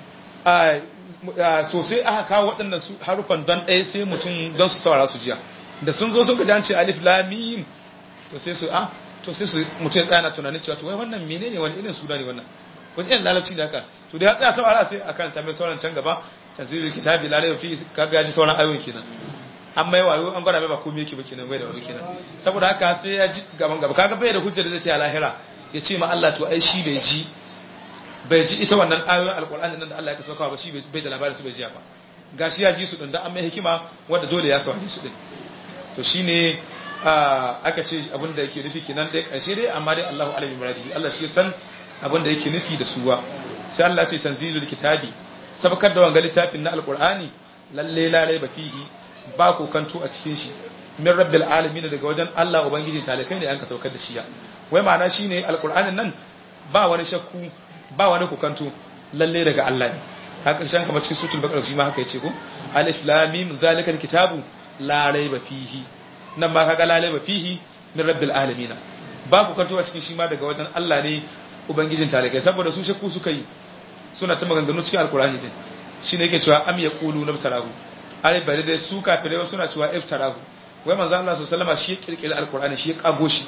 a sosai aka kawo waɗannan su harufan don ɗaya sai mutum don su saurara su jiya da sun zo sun gaji ce alif lamim to sai su a to sai su mutum ya tsaya tunanin cewa to wai wannan menene wani irin suna ne wannan wani irin lalabci ne haka to da ya tsaya saurara sai akan ta mai sauran can gaba tanzilul kitabi la rayba fi kaga ji sauran ayoyin kenan an mai wayo an gwada mai ba komai yake ba kenan bai da wayo kenan saboda haka sai ya ji gaban gaba kaga bai da hujjar da zai ce a lahira ya ce ma Allah to ai shi bai ji bai ji ita wannan ayoyin alkur'ani nan da Allah ya kasauka ba shi bai da labarin su bai jiya ba gashi ya ji su din da an mai hikima wanda dole ya saurari su din to shine aka ce abin da yake nufi kenan dai karshe dai amma dai Allahu alaihi muradi Allah shi san abin da yake nufi da suwa sai Allah ce tanzilul kitabi sabakar da wanga littafin na alkur'ani lalle lalai ba fihi ba kokanto a cikin shi min rabbil alamin daga wajen Allah ubangiji talakai ne an ka saukar da shi ya wai ma'ana shine alkur'anin nan ba wani shakku ba wani kukanto lalle daga Allah ne ka karshen kamar cikin sutul bakar shi ma haka yace ko alif lam mim zalikal kitabu la raiba fihi nan ma kaga la raiba fihi min rabbil alamin ba kukanto a cikin shi ma daga wajen Allah ne ubangijin talakai saboda su shakku suka yi suna ta maganganu cikin alkur'ani din shine yake cewa am yaqulu nabtarahu ai bare dai su kafirai suna cewa iftarahu wai manzo Allah sallallahu alaihi wasallam shi ya kirkiri alkur'ani shi ya kago shi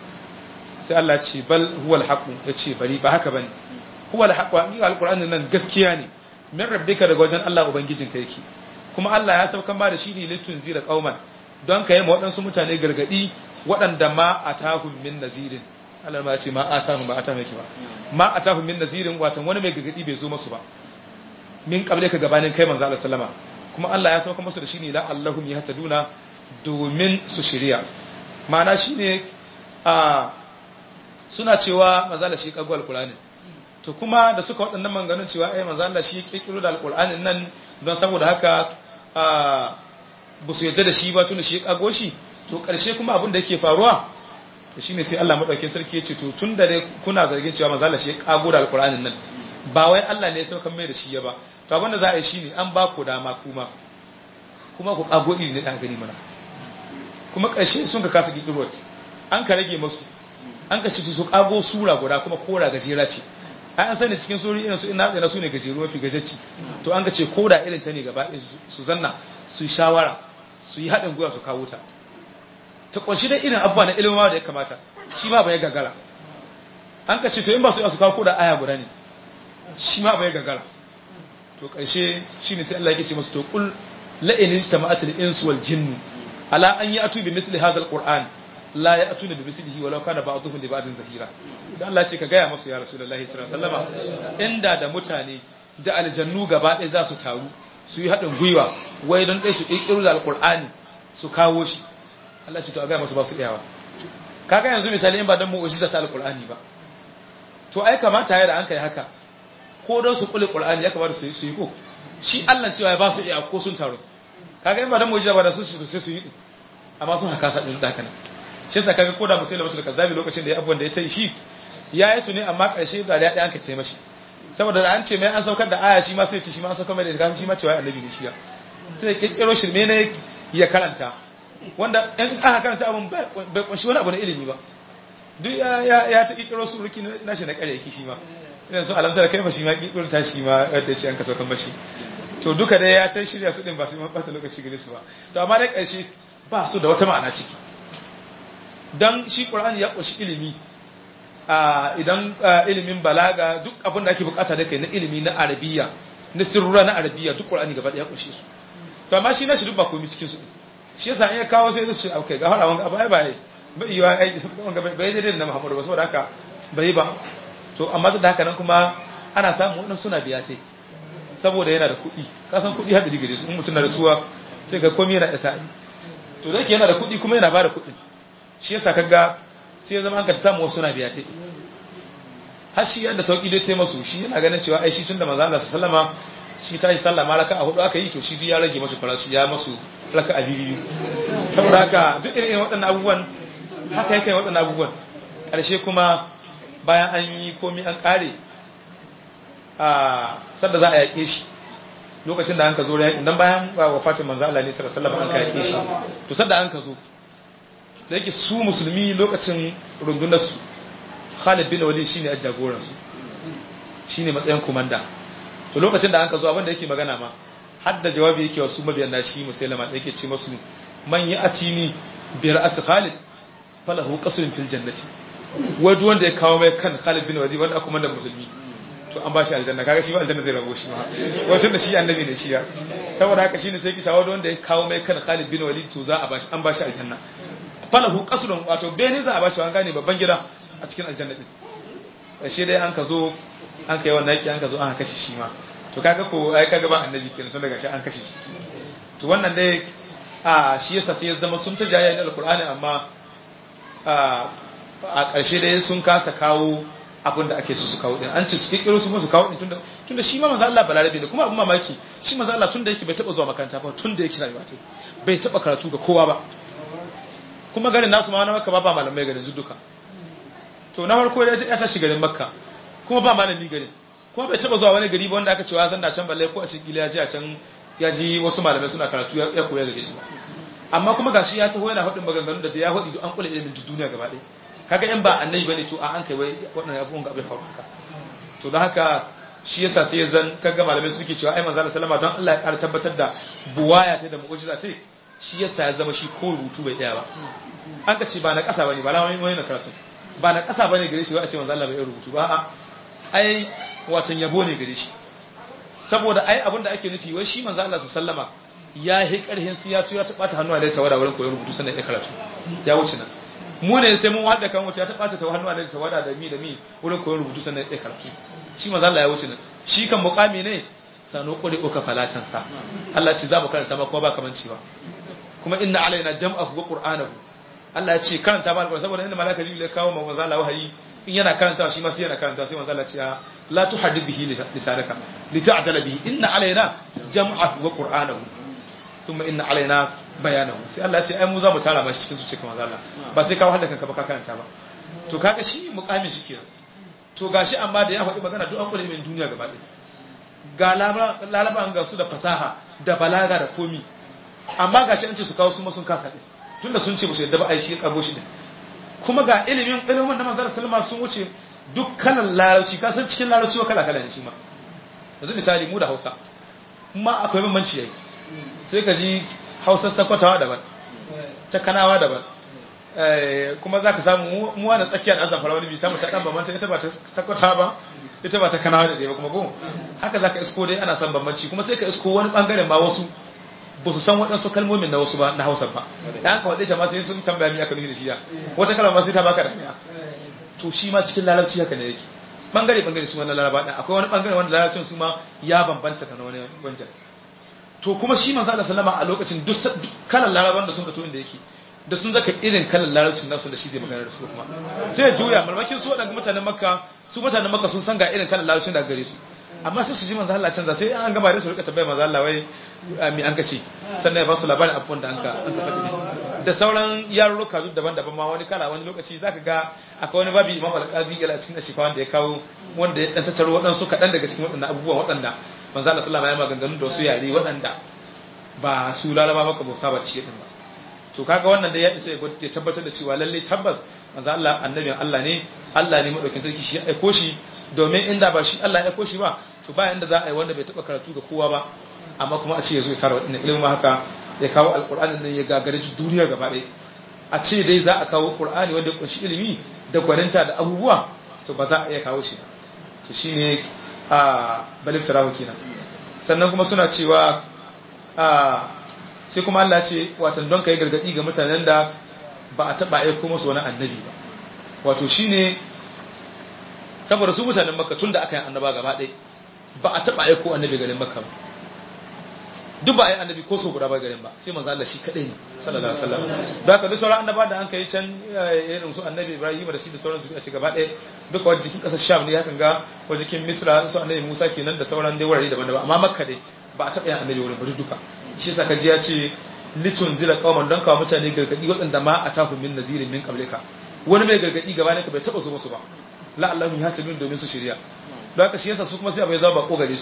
sai Allah ce bal huwal haqu yace bari ba haka bane huwal haqu hakika alqur'ani nan gaskiya ne min rabbika daga wajen Allah ubangijin ka yake kuma Allah ya saukan ba da shi ne litun zira qauman don ka yi ma waɗansu mutane gargadi waɗanda ma atahum min nazirin Allah ma ya ce ma atahum ba atahum yake ba ma atahum min nazirin watan wani mai gargadi bai zo musu ba min kable ka gabanin kai manzo Allah sallama kuma Allah ya sauka musu da shi ne la Allahum yahsaduna domin su shirya ma'ana shine a suna cewa mazala shi kago alkur'ani to kuma da suka waɗannan manganun cewa ai mazala shi kirkiro da alkur'anin nan don saboda haka ba su yadda da shi ba tun shi kago shi to ƙarshe kuma abin da yake faruwa to shine sai Allah madaukakin sarki ya ce to tun da dai kuna zargin cewa mazala shi kago da alkur'anin nan ba wai Allah ne ya saukan mai da shi ya ba to abin da za a yi shine an ba ku dama kuma kuma ku kago iri ne da gani mana kuma ƙarshe sun ka kasa kirkiro an ka rage musu an ka ciki su kago sura guda kuma kora gajera ce ai an sani cikin suri irin su ina da su ne gajeru mafi gajeci to an ka ce koda irin ta ne gaba su zanna su yi shawara su yi haɗin gwiwa su kawo ta ta ƙunshi dai irin abubuwa na ilimin da ya kamata shi ma bai gagara an ka ce to in ba su yi su kawo koda aya guda ne shi ma bai gagara to ƙarshe shi ne sai Allah yake ce masu to kul la'in ijtama'atil insu wal jinnu ala an ya'tu bi mithli hadha al-qur'an la ya atuna bi mislihi walau kana ba'dhum li ba'din zahira sai Allah ce ka gaya musu ya rasulullahi sallallahu alaihi wasallam inda da mutane da aljannu gaba ɗaya za su taru su yi haɗin gwiwa wai don ɗaya su ƙirƙiro da alƙur'ani su kawo shi Allah ce to a gaya musu ba su iyawa kaga yanzu misali in ba don mu'ujiza ta alƙur'ani ba to ai kamata ya da an kai haka ko don su kule ƙur'ani ya kamata su yi ko shi Allah cewa ya ba su iya ko sun taru kaga in ba don mu'ujiza ba da su sai su yi amma sun haka sa ɗin da haka shi sa kaga koda musaila mutul kazzabi lokacin da ya abuwan da ya tayi shi ya yi su ne amma karshe da ya an ka ce mashi saboda da an ce mai an saukar da aya shi ma sai ce shi ma an saukar mai da shi ma cewa annabi ne shi ya sai ya kirkiro shirme ne ya karanta wanda in aka karanta abin bai kunshi wani abu na ilimi ba duk ya ta kirkiro su ruki na shi na kare yake shi ma idan su alamtar kai fa shi ma kirkiro ta shi ma yadda ce an ka saukan bashi to duka dai ya ta shirya su din ba su yi bata lokaci gare su ba to amma dai karshe ba su da wata ma'ana ciki dan shi qur'ani ya kunshi ilimi idan ilimin balaga duk abin da ake bukata da kai na ilimi na arabiya na sirrura na arabiya duk qur'ani gaba daya kunshe su to amma shi na shi duk ba komai cikin su shi yasa in ya kawo sai su ce okay ga fara wanga abai bai bai yi ai wanga bai daidai da Muhammadu ba saboda haka bai ba to amma da haka nan kuma ana samu wannan suna biya ce saboda yana da kuɗi ka san kuɗi hadari gare su in mutum na rasuwa sai ga komai yana isa to da yake yana da kuɗi kuma yana ba da kuɗin shi yasa kaga sai ya zama an ka samu wasu na biya ce har shi yadda sauki dai masu shi yana ganin cewa ai shi tunda manzo Allah sallama shi ta yi sallah malaka a hudu aka yi to shi duk ya rage masu farashi ya masu raka a biyu saboda haka duk irin waɗannan abubuwan haka yake waɗannan abubuwan ƙarshe kuma bayan an yi komi an ƙare a sanda za a yaƙe shi lokacin da an ka zo yaƙin dan bayan wafatin manzo Allah ne sallallahu alaihi wasallam an ka yaƙe shi to sanda an ka zo da yake su musulmi lokacin rundunarsu Khalid bin Walid shine jagoransu shine matsayin komanda to lokacin da an ka zo abinda yake magana ma har da jawabi yake wasu mabiyan da shi musailama da yake ce masu man ya atini bi ra'as Khalid falahu qasrun fil jannati wai wanda ya kawo mai kan Khalid bin Walid wanda komanda musulmi to an ba shi aljanna kaga shi ba aljanna zai rabo shi ma wato da shi annabi ne shi ya saboda haka shine sai ki shawo wanda ya kawo mai kan Khalid bin Walid to za a bashi an bashi aljanna falahu qasrun wato bene za a bashi an gane babban gida a cikin aljanna din shi dai an ka zo an kai wannan yaki an ka zo an kashe shi ma to kaga ko ai kaga ba annabi kenan tun daga shi an kashe shi to wannan dai a shi yasa sai ya zama sun ta jayya da alqur'ani amma a ƙarshe dai sun kasa kawo abin da ake so su kawo din an ce su kikkiro su su kawo din tunda tunda shi ma manzo Allah balarabe ne kuma abin mamaki shi manzo Allah tunda yake bai taba zuwa makaranta ba tunda yake rayuwa ta bai taba karatu ga kowa ba kuma garin nasu ma na maka ba ba malamai garin duka to na farko ya tashi garin makka kuma ba malami garin kuma bai taba zuwa wani gari ba wanda aka cewa zan da can balle ko a cikin gila ya ji a can ya ji wasu malamai suna karatu ya koya gare shi amma kuma gashi ya taho yana faɗin maganganun da ya faɗi an kula ilimin duniya gaba ɗaya kaga in ba annabi bane to a an kai wai waɗannan abubuwan ga abin faru haka to don haka shi yasa sai zan kaga malamai suke cewa ai manzo sallama don Allah ya ƙara tabbatar da buwaya ta da mu'jiza ta shi yasa ya zama shi ko rubutu bai tsaya ba an ka ce ba na ƙasa bane ba na wani na karatu ba na ƙasa bane gare shi wai a ce manzo Allah bai rubutu ba a'a ai watan yabo ne gare shi saboda ai abin da ake nufi wai shi manzo Allah sallama ya yi karhin su ya tuya ta bata hannu a tawada wurin koyon rubutu sannan ya karatu ya wuce nan mu ne sai mun wada kan wuce ya ta bata ta hannu a tawada da mi da mi wurin koyon rubutu sannan ya karatu shi manzo Allah ya wuce nan shi kan muqami ne sano kuri uka falatan sa Allah ce za mu karanta ma kuma ba kamanci ba kuma inna alaina jam'ahu wa qur'anahu Allah ya ce karanta ba alqur'ani saboda inda malaka jibril ya kawo manzo Allah wahayi in yana karantawa shi ma sai yana karantawa sai manzo Allah ya ce la tuhaddith bihi lisanaka lita'tala bihi inna alaina jam'ahu wa qur'anahu thumma inna alaina bayanahu sai Allah ya ce ai mu za mu tara mashi cikin zuciyarka manzo Allah ba sai kawo hadda kanka ba ka karanta ba to kaga shi muqamin shi kenan to gashi amma da ya faɗi magana duk an kula min duniya gaba ɗaya ga lalaban ga su da fasaha da balaga da komi amma gashi an ce su kawo su ma sun kasa ɗin tunda sun ce ba su yadda ba a yi shi kago shi ɗin kuma ga ilimin ilimin na manzara salama sun wuce duk kalan larabci ka san cikin larabci wa kala kala ne shi ma yanzu misali mu da hausa ma akwai bambanci yayi sai ka ji hausar sakwatawa daban ta kanawa daban kuma za ka samu mu wani tsakiya da azan farawani bi ta ta dan bambanta ita ba ta sakwata ba ita ba ta kanawa da ɗaya ba kuma ko haka za ka isko dai ana son bambanci kuma sai ka isko wani bangaren ma wasu ba su san waɗansu kalmomin na wasu ba na hausa ba da aka waɗe ta ma sai sun tambaya mi aka nufi da shi ya wata kalma ma sai ta baka da miya to shi ma cikin larabci haka ne yake bangare bangare su wannan laraba ɗin akwai wani bangare wanda larabcin su ma ya bambanta da wani wancan to kuma shi manzo Allah sallama a lokacin duk kalan laraban da sun ka to inda yake da sun zaka irin kalan larabcin nasu da shi zai magana da su kuma sai ya juya malmakin su waɗanda mutanen makka su mutanen makka sun san ga irin kalan larabcin da gare su amma sai su ji manzo Allah canza sai an gaba da su rika tambaya manzo Allah wai mi an kace sannan ya ba su labarin abubuwan da an ka an ka faɗi da sauran yarurruka duk daban-daban ma wani kala wani lokaci zaka ga akwai wani babi Imam Al-Qadi ila cikin shi wanda ya kawo wanda ya dan tattaro waɗansu kaɗan daga cikin waɗannan abubuwan waɗanda manzo Allah sallallahu alaihi wasallam ya maganganu da wasu yare waɗanda ba su lalaba maka ba saba ci din ba to kaga wannan da ya isa ya tabbatar da cewa lalle tabbas manzo Allah annabin Allah ne Allah ne madaukin sarki shi ya aiko shi domin inda ba shi Allah ya aiko shi ba to ba inda za a yi wanda bai taba karatu ga kowa ba amma kuma a ce ya zo ya tara wadannan ilimin haka ya kawo alqur'ani nan ya gagare duniya gaba ɗaya a ce dai za a kawo qur'ani wanda ya kunshi ilimi da gwaninta da abubuwa to ba za a iya kawo shi to shine a balif tarahu kenan sannan kuma suna cewa a sai kuma Allah ce watan don kai gargadi ga mutanen da ba a taba aiko musu wani annabi ba wato shine saboda su mutanen makka tun da aka yi annaba gaba ɗaya ba a taba aiko annabi garin makka ba duk ba a yi annabi ko so guda ba garin ba sai manzo Allah shi kadai ne sallallahu alaihi wasallam da haka duk sauran annaba da an kai can irin su annabi Ibrahim da shi da sauran su a ci gaba ɗaya duka wajen jikin ƙasar Sham ne hakan ga wajen jikin Misra su annabi Musa kenan da sauran dai wurare daban-daban amma makka dai ba a taɓa yin annabi wurin ba duka shi yasa kaji ya ce litun zira qauman don kawo mutane gargadi waɗanda ma a tahu min nazirin min qablika wani mai gargadi gaba ne ka bai taɓa su musu ba la Allahu ya tabi domin su shirya don haka shi yasa su kuma sai abai zama ba gare su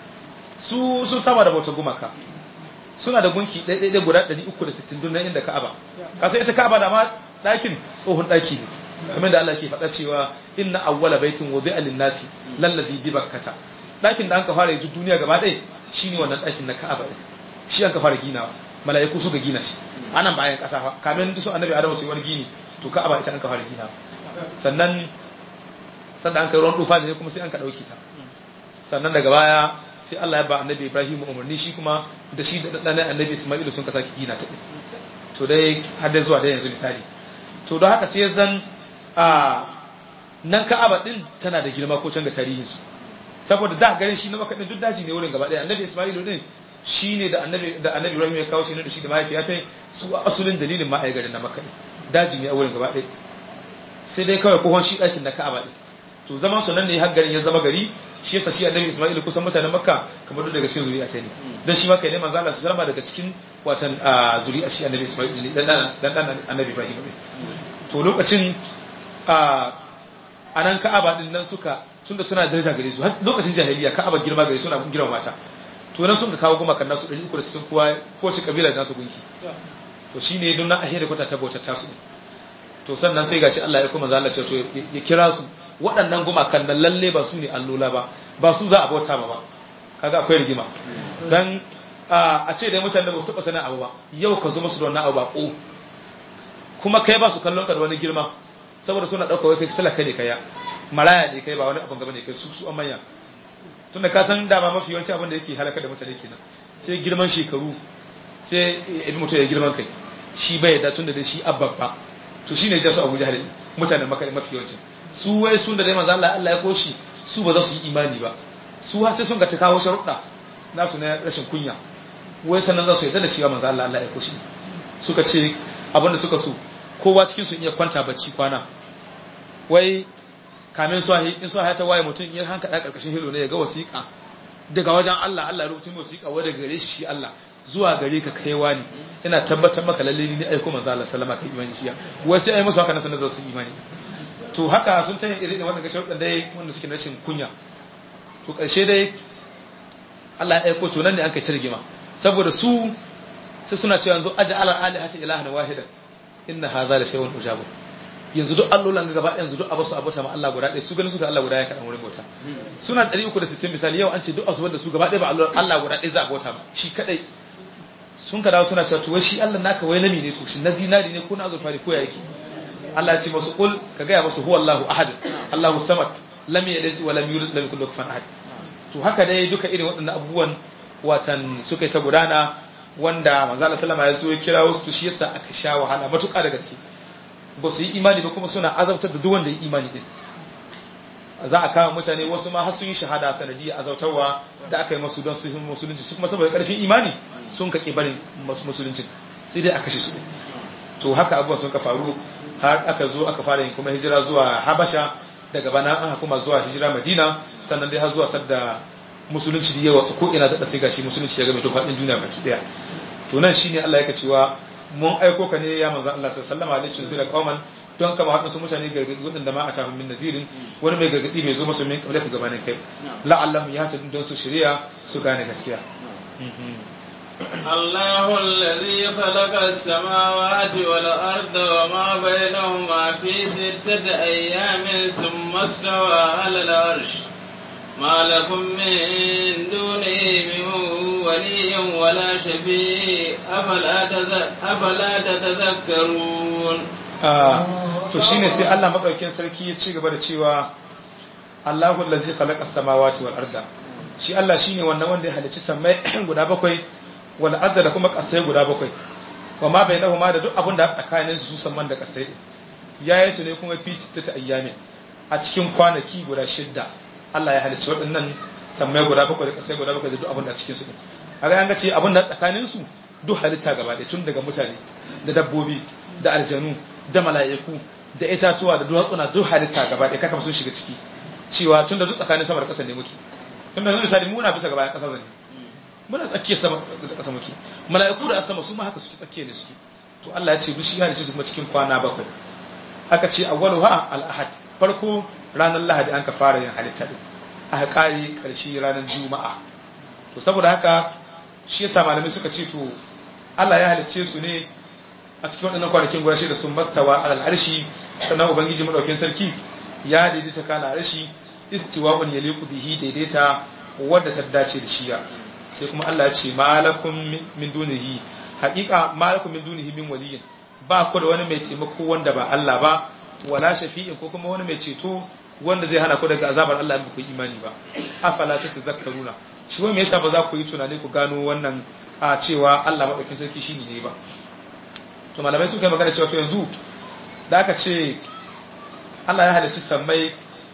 su sun saba da bauta gumaka suna da gunki ɗaiɗaiɗai guda 360 dun nan inda Ka'aba ka sai ita Ka'aba da ma ɗakin tsohon ɗaki ne kamar da Allah ke faɗa cewa inna awwala baitin wudi'a lin-nasi lallazi bi bakkata ɗakin da an ka fara yi duniya gaba ɗaya shine wannan ɗakin na Ka'aba ɗin shi an ka fara ginawa mala'iku suka gina shi anan bayan ƙasa fa kamin su annabi Adamu su yi wani gini to Ka'aba ita an ka fara ginawa sannan sannan an kai ruwan tufa ne kuma sai an ka ɗauke ta sannan daga baya sai Allah ya ba annabi Ibrahim umarni shi kuma da shi da ɗan annabi Isma'ilu sun ka sake gina ta to dai har da zuwa da yanzu misali to don haka sai zan a nan Ka'aba din tana da girma ko can ga tarihin su saboda da garin shi na Makka din duk daji ne wurin gaba ɗaya annabi Isma'ilu din shine da annabi da annabi Ibrahim ya kawo shi ne da shi da mahaifiya ta su asulin dalilin ma a garin na Makka daji ne a wurin gaba ɗaya sai dai kawai kohon shi ɗakin na Ka'aba din to zaman su nan ne har garin ya zama gari shi yasa shi annabi Isma'il kusan mutanen Makka kamar duk daga cikin zuriya ta ne dan shi Makka ne manzo Allah sallama daga cikin watan zuriya shi annabi Isma'il ne dan dan dan annabi Ibrahim ne to lokacin a anan Ka'aba din nan suka tunda suna daraja gare su lokacin jahiliya Ka'aba girma gare su suna girma mata to nan sun ka kawo goma kan nasu 360 kowa ko shi kabila da nasu gunki to shine don na ahira kwata ta bautar tasu to sannan sai gashi Allah ya kuma manzo Allah ce to ya kira su waɗannan gumakan nan lalle ba su ne allola ba ba su za a bauta ba ba kaga akwai rigima dan a ce dai mutane ba su taɓa sanin abu ba yau ka zo musu da wannan abu ba ko kuma kai ba su kallon ka da wani girma saboda suna ɗauka wai kai talaka ne kaya maraya ne kai ba wani abin gaba ne kai su su an manya tunda ka san dama mafi yawanci abin da yake halaka da mutane kenan sai girman shekaru sai ibi mutum ya girman kai shi bai da tunda dai shi ababba to shine ya su Abu Jahal mutanen Makka mafi yawancin su wai sun da dai manzo Allah Allah ya koshi su ba za su yi imani ba su har sai sun ga ta kawo sharuɗa nasu na rashin kunya wai sannan za su yarda da cewa manzo Allah Allah ya koshi suka ce abinda suka so kowa cikin su iya kwanta bacci kwana wai kamin su in su ta waye mutum ya hanka da karkashin hilo ne ya ga wasiƙa daga wajen Allah Allah rubuta wasiƙa wa daga gare shi Allah zuwa gare ka kaiwa ne ina tabbatar maka lalle ni aiko manzo Allah sallama kai imani shi wai sai ai musu haka na sanar da su imani to haka sun ta yin irin wannan sharuɗan dai wanda suke rashin kunya to ƙarshe dai Allah ya aiko to nan ne an kai cirgima saboda su sai suna cewa yanzu aja ala ali hasi ilahan wahidan inna hadha la shay'un ujabu yanzu duk allolan gaba yanzu duk abasu abota ma Allah guda ɗaya su ganin suka Allah guda ya kaɗan wurin bauta suna 360 misali yau an ce duk asubar da su gaba ɗaya ba Allah guda ɗaya za a bauta ba shi kadai sun ka dawo suna cewa to wai shi Allah naka wai nami ne to shi na zinari ne ko na azurfa ne ko ya yake Allah ya ce masu kul ka gaya masu huwa Allahu ahad Allahu samad lam yalid wa lam yulad lam yakul lahu kufuwan ahad to haka dai duka irin waɗannan abubuwan watan suka yi ta gudana wanda manzo Allah sallama ya so ya kira wasu to shi yasa aka sha wahala matuƙa da gaske ba su yi imani ba kuma suna azabtar da duk wanda ya imani din za a kama mutane wasu ma har sun yi shahada sanadiyya azautarwa da aka yi masu don su yi musulunci su kuma saboda karfin imani sun kake barin musulunci sai dai a kashe su to haka abubuwan sun ka faru har aka zo aka fara yin kuma hijira zuwa habasha daga bana an kuma zuwa hijira madina sannan dai har zuwa sadda musulunci da yawa su ko ina da sai gashi musulunci ya game to faɗin duniya baki daya to nan shine Allah yake cewa mun aiko ka ne ya manzo Allah sallallahu alaihi wasallam zira qauman don kama haɗin su mutane gargadi waɗanda ma a tahun min nazirin wani mai gargadi mai zo masu min kabla ka gabanin kai la'allahu ya ta don su shirya su gane gaskiya الله الذي خلق السماوات والأرض وما بينهما في ستة أيام ثم استوى على العرش ما لكم من دونه من ولي ولا شفيع أفلا, تذ- أفلا تتذكرون to shine sai Allah madaukakin sarki ya ci gaba da cewa Allahu allazi khalaqa samawati wal arda shi Allah shine wannan wanda ya halicci samai guda bakwai wal arda da kuma kasai guda bakwai wa ma bainahuma da duk abin da tsakanin su samman da kasai yayi su ne kuma fi sittati ayyamin a cikin kwanaki guda shidda Allah ya halicci waɗannan samai guda bakwai da kasai guda bakwai da duk abin da a cikin su din kaga an ga ce abin da tsakanin su duk halitta gaba ɗaya tun daga mutane da dabbobi da aljanu da mala'iku da itatuwa da duwatsuna duk halitta gaba ɗaya kaka sun shiga ciki cewa tun da duk tsakanin sama da ƙasa ne muke tun da yanzu misali muna bisa gaba ƙasa zane muna tsakiyar sama da ƙasa muke mala'iku da sama su ma haka suke tsakiya ne suke to Allah ya ce duk shi ya halicce su kuma cikin kwana bakwai aka ce awwalu ha al-ahad farko ranar lahadi an ka fara yin halitta din aka kare karshe ranar juma'a to saboda haka shi yasa malamai suka ce to Allah ya halicce su ne a cikin waɗannan kwanakin guda shida sun mastawa alal arshi sannan ubangiji madaukin sarki ya daidaita kana arshi istiwa'un yaliqu bihi daidaita wadda ta dace da shiya sai kuma Allah ya ce malakum min dunihi haqiqa malakum min dunihi min waliyin ba ku da wani mai taimako wanda ba Allah ba wala shafi'in ko kuma wani mai ceto wanda zai hana ku daga azabar Allah in ba ku yi imani ba afala ta tazakkaruna shi wai me yasa ba za ku yi tunani ku gano wannan a cewa Allah madaukin sarki shine ne ba to malamai suka yi magana cewa to yanzu da aka ce Allah ya halicci sammai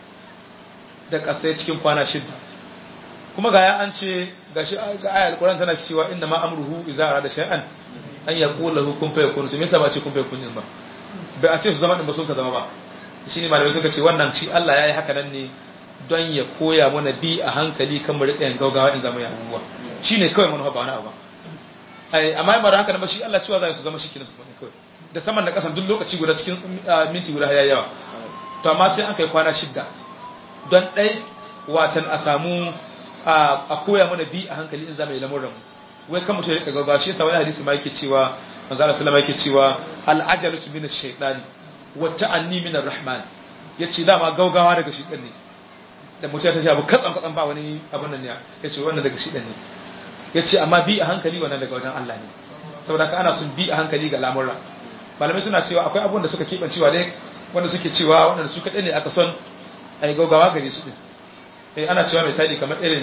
da kasai cikin kwana shida kuma ga ya an ce ga shi ga ayar Qur'an tana cewa inna ma amruhu idza arada shay'an an yaqula lahu kun fayakun to me yasa ba ce kun fayakun din ba bai a ce su zama din ba sun ka zama ba shine malamai suka ce wannan shi Allah ya yi haka nan ne don ya koya mana bi a hankali kan mu rika yin gaugawa in zama ya abubuwa shine kawai manufa ba wani abu ba ai amma ba haka ba shi Allah cewa za su zama shi kenan su zama kawai da saman da kasan duk lokaci guda cikin minti guda ya yawa to amma sai an kai kwana shidda don ɗai watan a samu a koya mana bi a hankali in zama yi lamuran wai kan mutum ya rika gaggawa shi yasa wani hadisi ma yake cewa manzo Allah sallama yake cewa al-ajalu min ash-shaytani wa ta'anni min ar-rahman yace dama gaugawa daga shi ne da mutum ya tashi abu katsan katsan ba wani abun nan ya yace wannan daga shi ne yace amma bi a hankali wannan daga wajen Allah ne saboda ka ana sun bi a hankali ga lamurra malamai suna cewa akwai abubuwan da suka keɓancewa dai wanda suke cewa wanda su kaɗai ne aka son a yi gaugawa gare su ɗin eh ana cewa misali kamar irin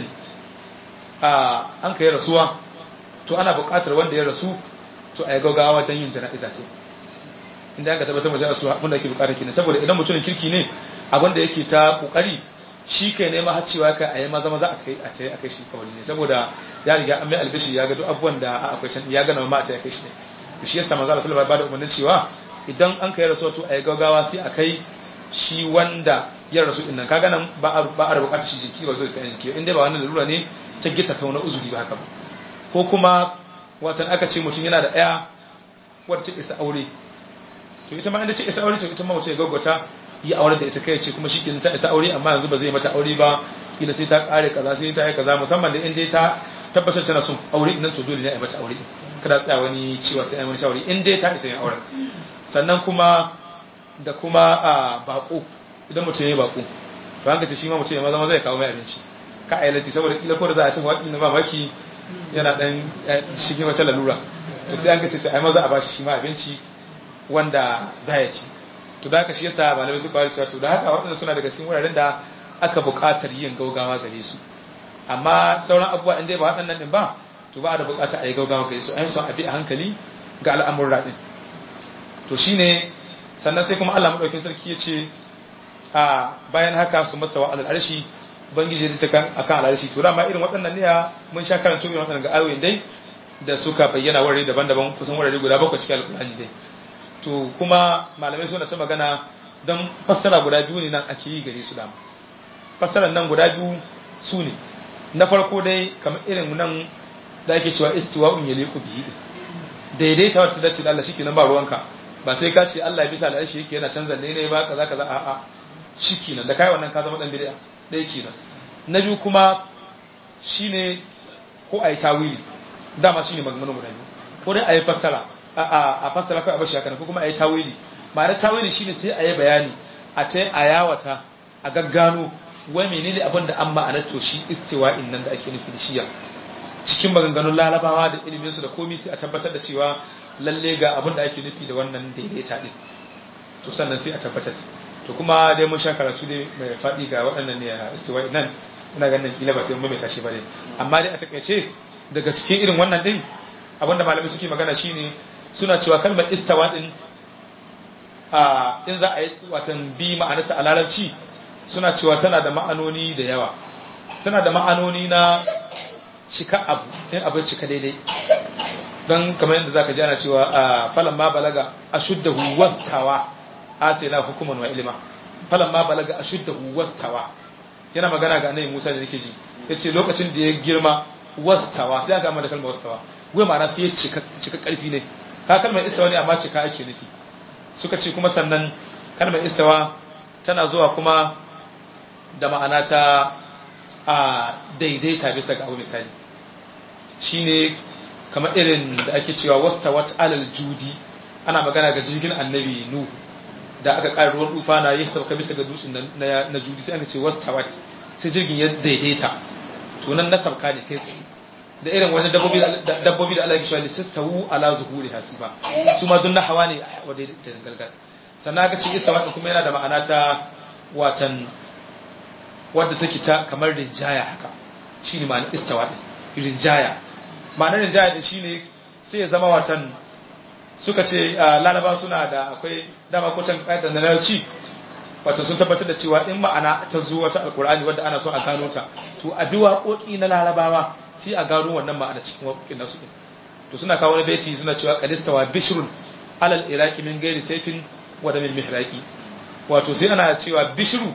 a an kai rasuwa to ana buƙatar wanda ya rasu to a yi gaugawa wajen yin jana'iza ce inda aka tabbatar da rasu abin da ake buƙatar kenan saboda idan mutumin kirki ne abin da yake ta ƙoƙari shi kai ne ma har cewa kai a yi maza maza a kai a tai a kai shi kawai ne saboda ya riga an mai albishi ya ga duk abubuwan da akwai can ya gana ma a tai a kai shi ne shi yasa manzo Allah sallallahu alaihi wasallam ya bada umarnin cewa idan an kai rasuwa to a yi gaugawa sai a kai shi wanda ya rasu din nan kaga nan ba a ba a bukatar shi jiki ba zai sai jiki inda ba wannan lalura ne ta gita ta wani uzuri ba haka ba ko kuma watan aka ce mutum yana da ɗaya wadda ta isa aure to ita ma inda ce isa aure to ita ma mutum ya gaggauta yi aure da ita kai ce kuma shi ta isa aure amma yanzu ba zai mata aure ba kila sai ta kare kaza sai ta yi kaza musamman da inda ta tabbatar tana son aure nan to dole ne a yi mata aure kada tsaya wani cewa sai an wani shawari in dai ta isa yin auren sannan kuma da kuma a bako idan mutum ya yi bako to an ce shi ma mutum ya maza maza ya kawo mai abinci ka a yalanci saboda kila ko da za a ci waƙi na mamaki yana dan shige wata lalura to sai an ce to ai maza a bashi shi ma abinci wanda za ya ci to da haka shi yasa malamai suka wari cewa to da haka waɗanda suna daga cikin wuraren da aka buƙatar yin gaugawa gare su amma sauran abubuwa in dai ba waɗannan ɗin ba to ba da buƙatar a yi gaugawa gare su an son a bi a hankali ga al'amurra ɗin to shine sannan sai kuma Allah madaukakin sarki ya ce a bayan haka su mastawa alal arshi bangiji da ta kan akan al'arshi to dama irin waɗannan ne mun sha karanto irin waɗannan ga ayoyin dai da suka bayyana wurare daban-daban kusan wurare guda bakwai cikin alƙur'ani dai to kuma malamai suna ta magana don fassara guda biyu ne nan ake yi gare su dama fassarar nan guda biyu su ne na farko dai kamar irin nan da ake cewa istiwa'un yaliqu bihi daidaita wata dace da Allah shi kenan ba ruwanka ba sai ka ce Allah ya bisa al'arshi yake yana canza ne ne ba kaza kaza a'a shi kenan da kai wannan ka zama dan bid'a dai kenan na biyu kuma shine ko ai tawili dama shine maganganu guda biyu ko dai ayi fassara a a fassara kai a bashi haka ko kuma ayi tawili ma'ana tawili shine sai ayi bayani a ta a yawata a gaggano wai menene abin da an ma'anar to shi istiwa'in nan da ake nufi da shiya cikin maganganun larabawa da ilimin su da komai sai a tabbatar da cewa lalle ga abin da ake nufi da wannan daidaita din to sannan sai a tabbatar to kuma dai mun sha karatu ne mai faɗi ga waɗannan ne a istiwa'i nan ina ganin kila ba sai mun mai tashi ba ne amma dai a takaice daga cikin irin wannan din abinda malamai suke magana shine suna cewa kalmar istawa din a in za a yi watan bi ma'anarta a larabci suna cewa tana da ma'anoni da yawa tana da ma'anoni na cika abu in abin cika daidai don kamar yadda zaka ji ana cewa a falan ma balaga ashuddahu wastawa atayna hukuman wa ilma falan ma balaga ashuddahu wastawa yana magana ga annabi Musa da nake ji yace lokacin da ya girma wastawa sai aka da kalmar wastawa wai ma'ana sai ya cika cika karfi ne ka kalmar istawa ne amma cika ake nufi suka ce kuma sannan kalmar istawa tana zuwa kuma da ma'ana ta a daidaita bisa ga abu misali shine kamar irin da ake cewa wastawat alal judi ana magana ga jirgin annabi nuhu da aka ƙara ruwan tufa na yi sauka bisa ga dutsen na judi sai aka ce wastawat sai jirgin ya daidaita to nan na sauka ne kai tsaye da irin wani dabbobi da Allah ya kishiwa lissastawu ala zuhuri hasiba su ma dun na hawa ne wa da galgal sannan aka ce istawa din kuma yana da ma'ana ta watan wadda take ta kamar rinjaya haka shine ma'anar istawa din rinjaya ma'anar rinjaya din shine sai ya zama watan suka ce lalaba suna da akwai dama ko can ƙayyadar na larabci wato sun tabbatar da cewa in ma'ana ta zo wata alkur'ani wadda ana so a gano ta to a bi waƙoƙi na larabawa sai a gano wannan ma'ana cikin waƙoƙin nasu din to suna kawo wani baiti suna cewa qadistawa bishrun alal iraqi min ghairi sayfin wa min mihraqi wato sai ana cewa bishru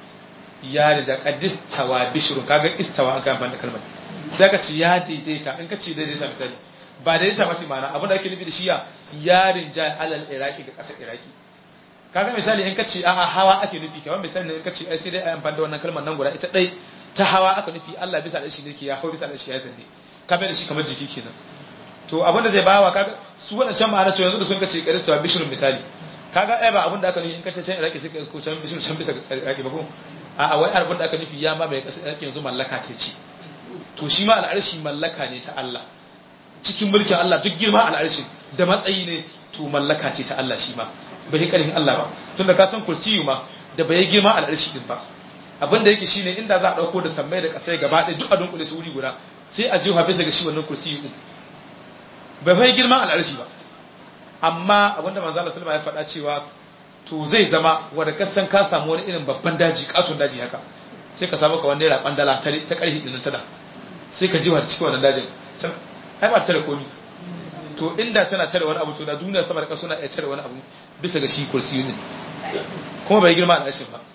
ya da qadistawa bishrun kaga istawa an kan da kalmar sai ka ci ya daidaita in ka ci daidaita misali ba daidaita ba ce ma'ana abin da ake nufi da shiya yarin ja alal iraqi ga ƙasar iraqi kaga misali in ka ce a'a hawa ake nufi kamar misali in ka ce ai sai dai a amfani da wannan kalmar nan guda ita dai ta hawa aka nufi Allah bisa da shi ne ke ya hau bisa da shi ya zanne ka bai da shi kamar jiki kenan to abin da zai bawa kaga su wadancan ma'ana to yanzu da sun kace karista bishrun misali kaga ai ba abin da aka nufi in ka ce can iraki sai ka ko can bishrun can bisa iraki ba ko a'a wai abin da aka nufi ya ma bai kasar iraki yanzu mallaka ta ce to shi ma al'arshi mallaka ne ta Allah cikin mulkin Allah duk girma al'arshi da matsayi ne to mallaka ce ta Allah shi ma bai karfin Allah ba tunda ka san kursiyu ma da bai girma al'arshi din ba abin da yake shine inda za a dauko da sammai da kasai gaba ɗaya duk a dunkule su wuri guda sai a jiha bisa ga shi wannan kursiyu din bai bai girma al'arshi ba amma abin da manzo Allah sallama ya faɗa cewa to zai zama wanda ka san ka samu wani irin babban daji katon daji haka sai ka samu ka wanda ya raban dala ta karfi din ta da sai ka jiha cikin wannan dajin ai ba tare komi to inda tana tare wani abu to da duniya sama da ƙasa suna iya tare wani abu bisa ga shi kursiyu ne kuma bai girma al'arshin ba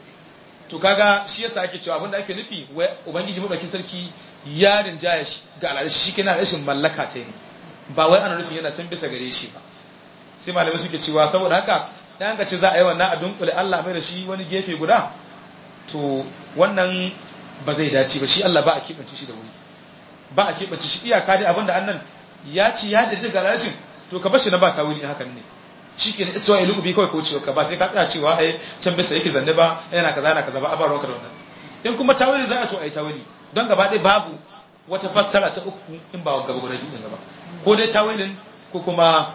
to kaga shi yasa ake cewa abinda ake nufi wai ubangiji madaukakin sarki ya rinjaya shi ga al'arshi shi kenan rashin mallaka ta yi ba wai ana nufin yana can bisa gare shi ba sai malamai suke cewa saboda haka dan ka ce za a yi wannan a dunkule Allah mai da shi wani gefe guda to wannan ba zai dace ba shi Allah ba a kibance shi da wuri ba a keɓance shi iyaka dai abinda annan ya ci ya da ga rashin to ka bashi na ba tawili hakan ne shi ke istiwa ilu bi kawai kaucewa ka ba sai ka tsaya cewa ai can bisa yake zanne ba yana kaza yana kaza ba a baron ka da wannan in kuma tawili za a to ai tawili don gaba ɗaya babu wata fassara ta uku in ba gaba guda biyu gaba ko dai tawilin ko kuma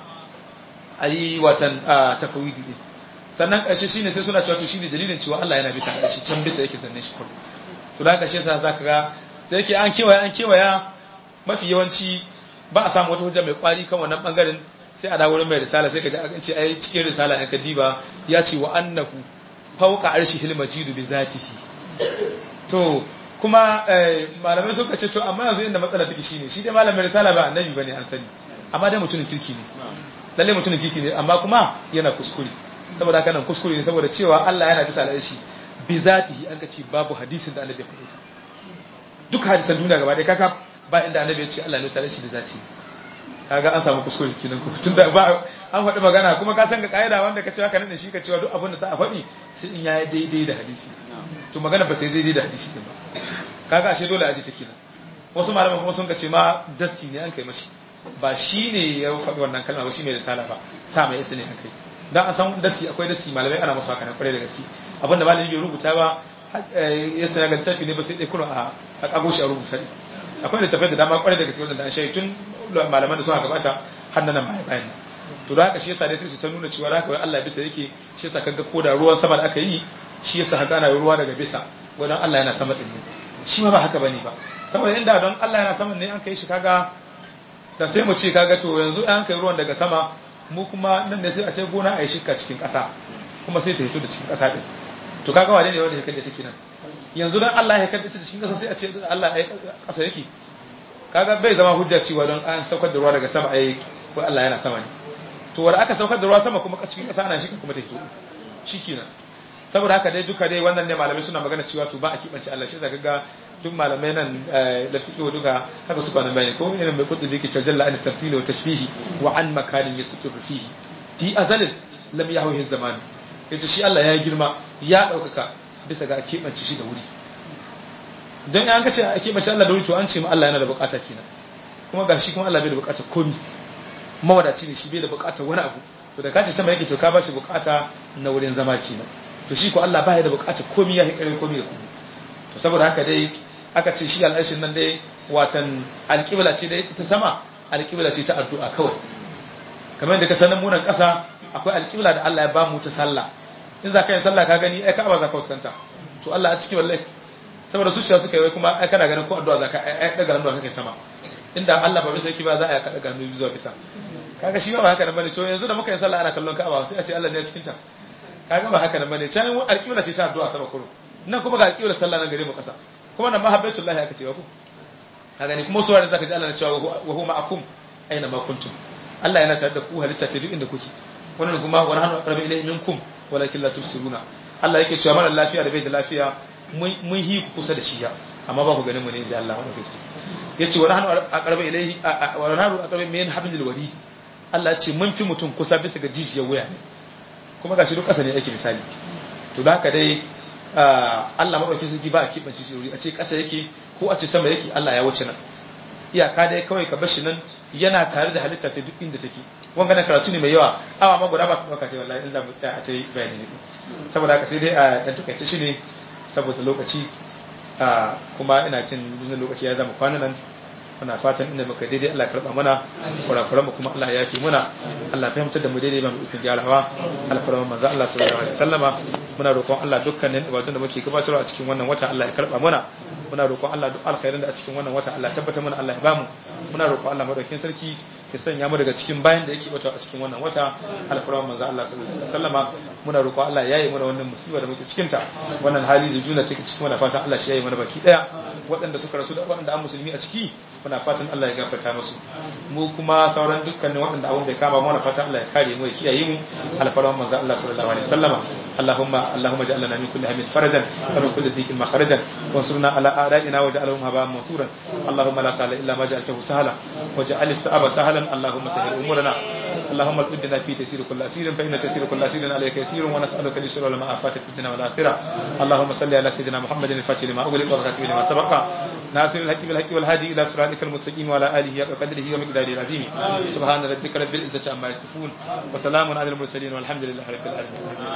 a yi watan tafawidi din sannan ƙarshe shine sai suna cewa to shine dalilin cewa Allah yana bisa shi can bisa yake zanne shi kullum to da ƙarshe sa zaka ga da yake an kewaya an kewaya mafi yawanci ba a samu wata hujja mai kwari kan wannan bangaren sai a dawo mai risala sai ka ji an ce ai cikin risala an kadiba ya ce wa annahu fawqa arshihil majidu bi zatihi to kuma malamai suka ce to amma yanzu inda matsala take shine shi dai malamin risala ba annabi bane an sani amma dai mutumin kirki ne lalle mutumin kirki ne amma kuma yana kuskure saboda haka nan kuskure ne saboda cewa Allah yana bisa al'arshi bi zatihi an ka ce babu hadisin da annabi ya faɗi duk hadisan duniya gaba ɗaya kaka ba inda annabi ya ce Allah ne tsare shi da zati kaga an samu kuskure kenan ko tunda ba an faɗi magana kuma ka san ga kaida wanda ka ce haka nan shi ka cewa duk abin da za a faɗi sai in yayi daidai da hadisi to magana ba sai daidai da hadisi din ba kaga ashe dole a ji take nan wasu malaman kuma sun ce ma dasi ne an kai mashi ba shi ne ya faɗi wannan kalma ba shi mai risala ba sa mai isa ne an kai dan an san dasi akwai dasi malamai ana masu haka na kwarai da gaske abinda malami bai rubuta ba ya saya ga littafi ne ba sai dai kuna a kago shi a rubuta ne akwai littafai da dama kwarai da gaske wanda an shayi tun malaman da suka gabata har nan bayan bayan to da haka shi yasa dai sai su ta nuna cewa haka wai Allah bisa yake shi yasa kaga ko da ruwan sama da aka yi shi yasa haka ana ruwa daga bisa wadan Allah yana sama din ne shi ma ba haka bane ba saboda inda don Allah yana sama ne an kai shi kaga da sai mu ce kaga to yanzu an kai ruwan daga sama mu kuma nan ne sai a ce gona a yi shika cikin ƙasa kuma sai ta fito da cikin ƙasa din to kaga wane ne wanda ya kalle take nan yanzu dan Allah ya kalle ta cikin ƙasa sai a ce Allah ya ƙasa yake kaga bai zama hujja cewa don an saukar da ruwa daga sama ai ko Allah yana sama ne to wanda aka saukar da ruwa sama kuma cikin ƙasa ana shika kuma ta fito shikenan saboda haka dai duka dai wannan ne malamai suna magana cewa to ba a kibance Allah shi zaka ga duk malamai nan da fiqh duka haka suka nan bayani ko irin mai kudi da yake cewa jalla an tafsili wa tashbihi wa an makanin yastaqir fihi fi azalin lam yahwi zaman yace shi Allah ya girma ya daukaka bisa ga kibance shi da wuri dan an kace a kibance Allah da wuri to an ce ma Allah yana da bukata kenan kuma gashi kuma Allah bai da bukata komai mawadaci ne shi bai da bukatar wani abu to da kace sama yake to ka ba shi bukata na wurin zama kenan to shi ko Allah ba ya da bukatar komai ya hikare komai da komai to saboda haka dai aka ce shi al'arshin nan dai watan alƙibla ce dai ta sama alƙibla ce ta addu'a kawai kamar da ka sanin munan ƙasa akwai alƙibla da Allah ya ba mu ta sallah in za ka yi sallah ka gani ai ka'aba za ka fuskanta to Allah a ciki wallahi saboda zuciya suka yi kuma ai kana ganin ko addu'a za ka ai daga nan kai sama inda Allah ba bisa yake ba za a yi daga hannu zuwa bisa kaga shi ba haka nan bane to yanzu da muka yi sallah ana kallon ka'aba sai a ce Allah ne a cikin ta kaga ba haka nan bane can alƙibla ce ta addu'a sama kurum nan kuma ga alƙibla sallah nan gare mu ƙasa kuma nan mahabbatullahi aka ce wa ku ka gani kuma suwarin zaka ji Allah na cewa wa huwa ma'akum aina ma kuntum Allah yana tare da ku halitta ta duk inda kuke wannan kuma wa nahnu aqrabu ilayhi minkum walakin la tubsiruna Allah yake cewa mara lafiya da bai da lafiya mun hi ku kusa da shi ya amma ba ku ganin mu ne inji Allah wannan gaske yace wa nahnu aqrabu ilayhi wa nahnu aqrabu min hablil warid Allah ce mun fi mutum kusa bisa ga jijiyar wuya kuma gashi duk ƙasa ne yake misali to da haka dai Allah maɗauki sarki ba a keɓance shi wuri a ce ƙasa yake ko a ce sama yake Allah ya wuce nan iyaka dai kawai ka bashi nan yana tare da halitta ta duk inda take wanga na karatu ne mai yawa awa ma guda ba su ɗauka ce wallahi in za mu tsaya a ta yi bayani ne saboda haka sai dai a ɗan takaice shi ne saboda lokaci kuma ina cin duk lokaci ya zama kwana nan muna fatan inda muka daidai Allah karba mana kurakuran mu kuma Allah ya yafi muna Allah fahimtar da mu daidai ba mu ikon gyarawa alfarman manzo Allah sallallahu alaihi wasallama muna roƙon Allah dukkanin ibadun da muke gabatarwa a cikin wannan wata Allah ya karba mana muna roƙon Allah duk alkhairin da a cikin wannan wata Allah ya tabbatar mana Allah ya bamu muna roƙon Allah madaukakin sarki ya sanya mu daga cikin bayan da yake wata a cikin wannan wata alfarman manzo Allah sallallahu alaihi wasallama muna roƙon Allah ya yi mana wannan musiba da muke cikin ta wannan hali zujuna take cikin wannan fatan Allah shi ya yi mana baki daya waɗanda suka rasu da waɗanda an musulmi a ciki muna fatan Allah ya gafarta musu mu kuma sauran dukkanin waɗanda abun bai kama muna fatan Allah ya kare mu ya kiyaye mu alfarman manzo Allah sallallahu alaihi wasallama اللهم اللهم اجعل لنا من كل هم فرجا ومن كل ضيق مخرجا وانصرنا على اعدائنا واجعلهم هباء منصورا اللهم لا سهل الا ما جعلته سهلا واجعل الصعب سهلا اللهم سهل امورنا اللهم اقدنا في تيسير كل اسير فان تيسير كل اسير عليك يسير ونسالك اليسر ولا افات في الدنيا والاخره اللهم صل على سيدنا محمد الفاتح لما اغلق والخاتم لما سبق ناصر الحق بالحق والهادي الى صراطك المستقيم وعلى اله حق قدره ومقداره العظيم سبحان ربك رب العزه عما يصفون وسلام على المرسلين والحمد لله رب العالمين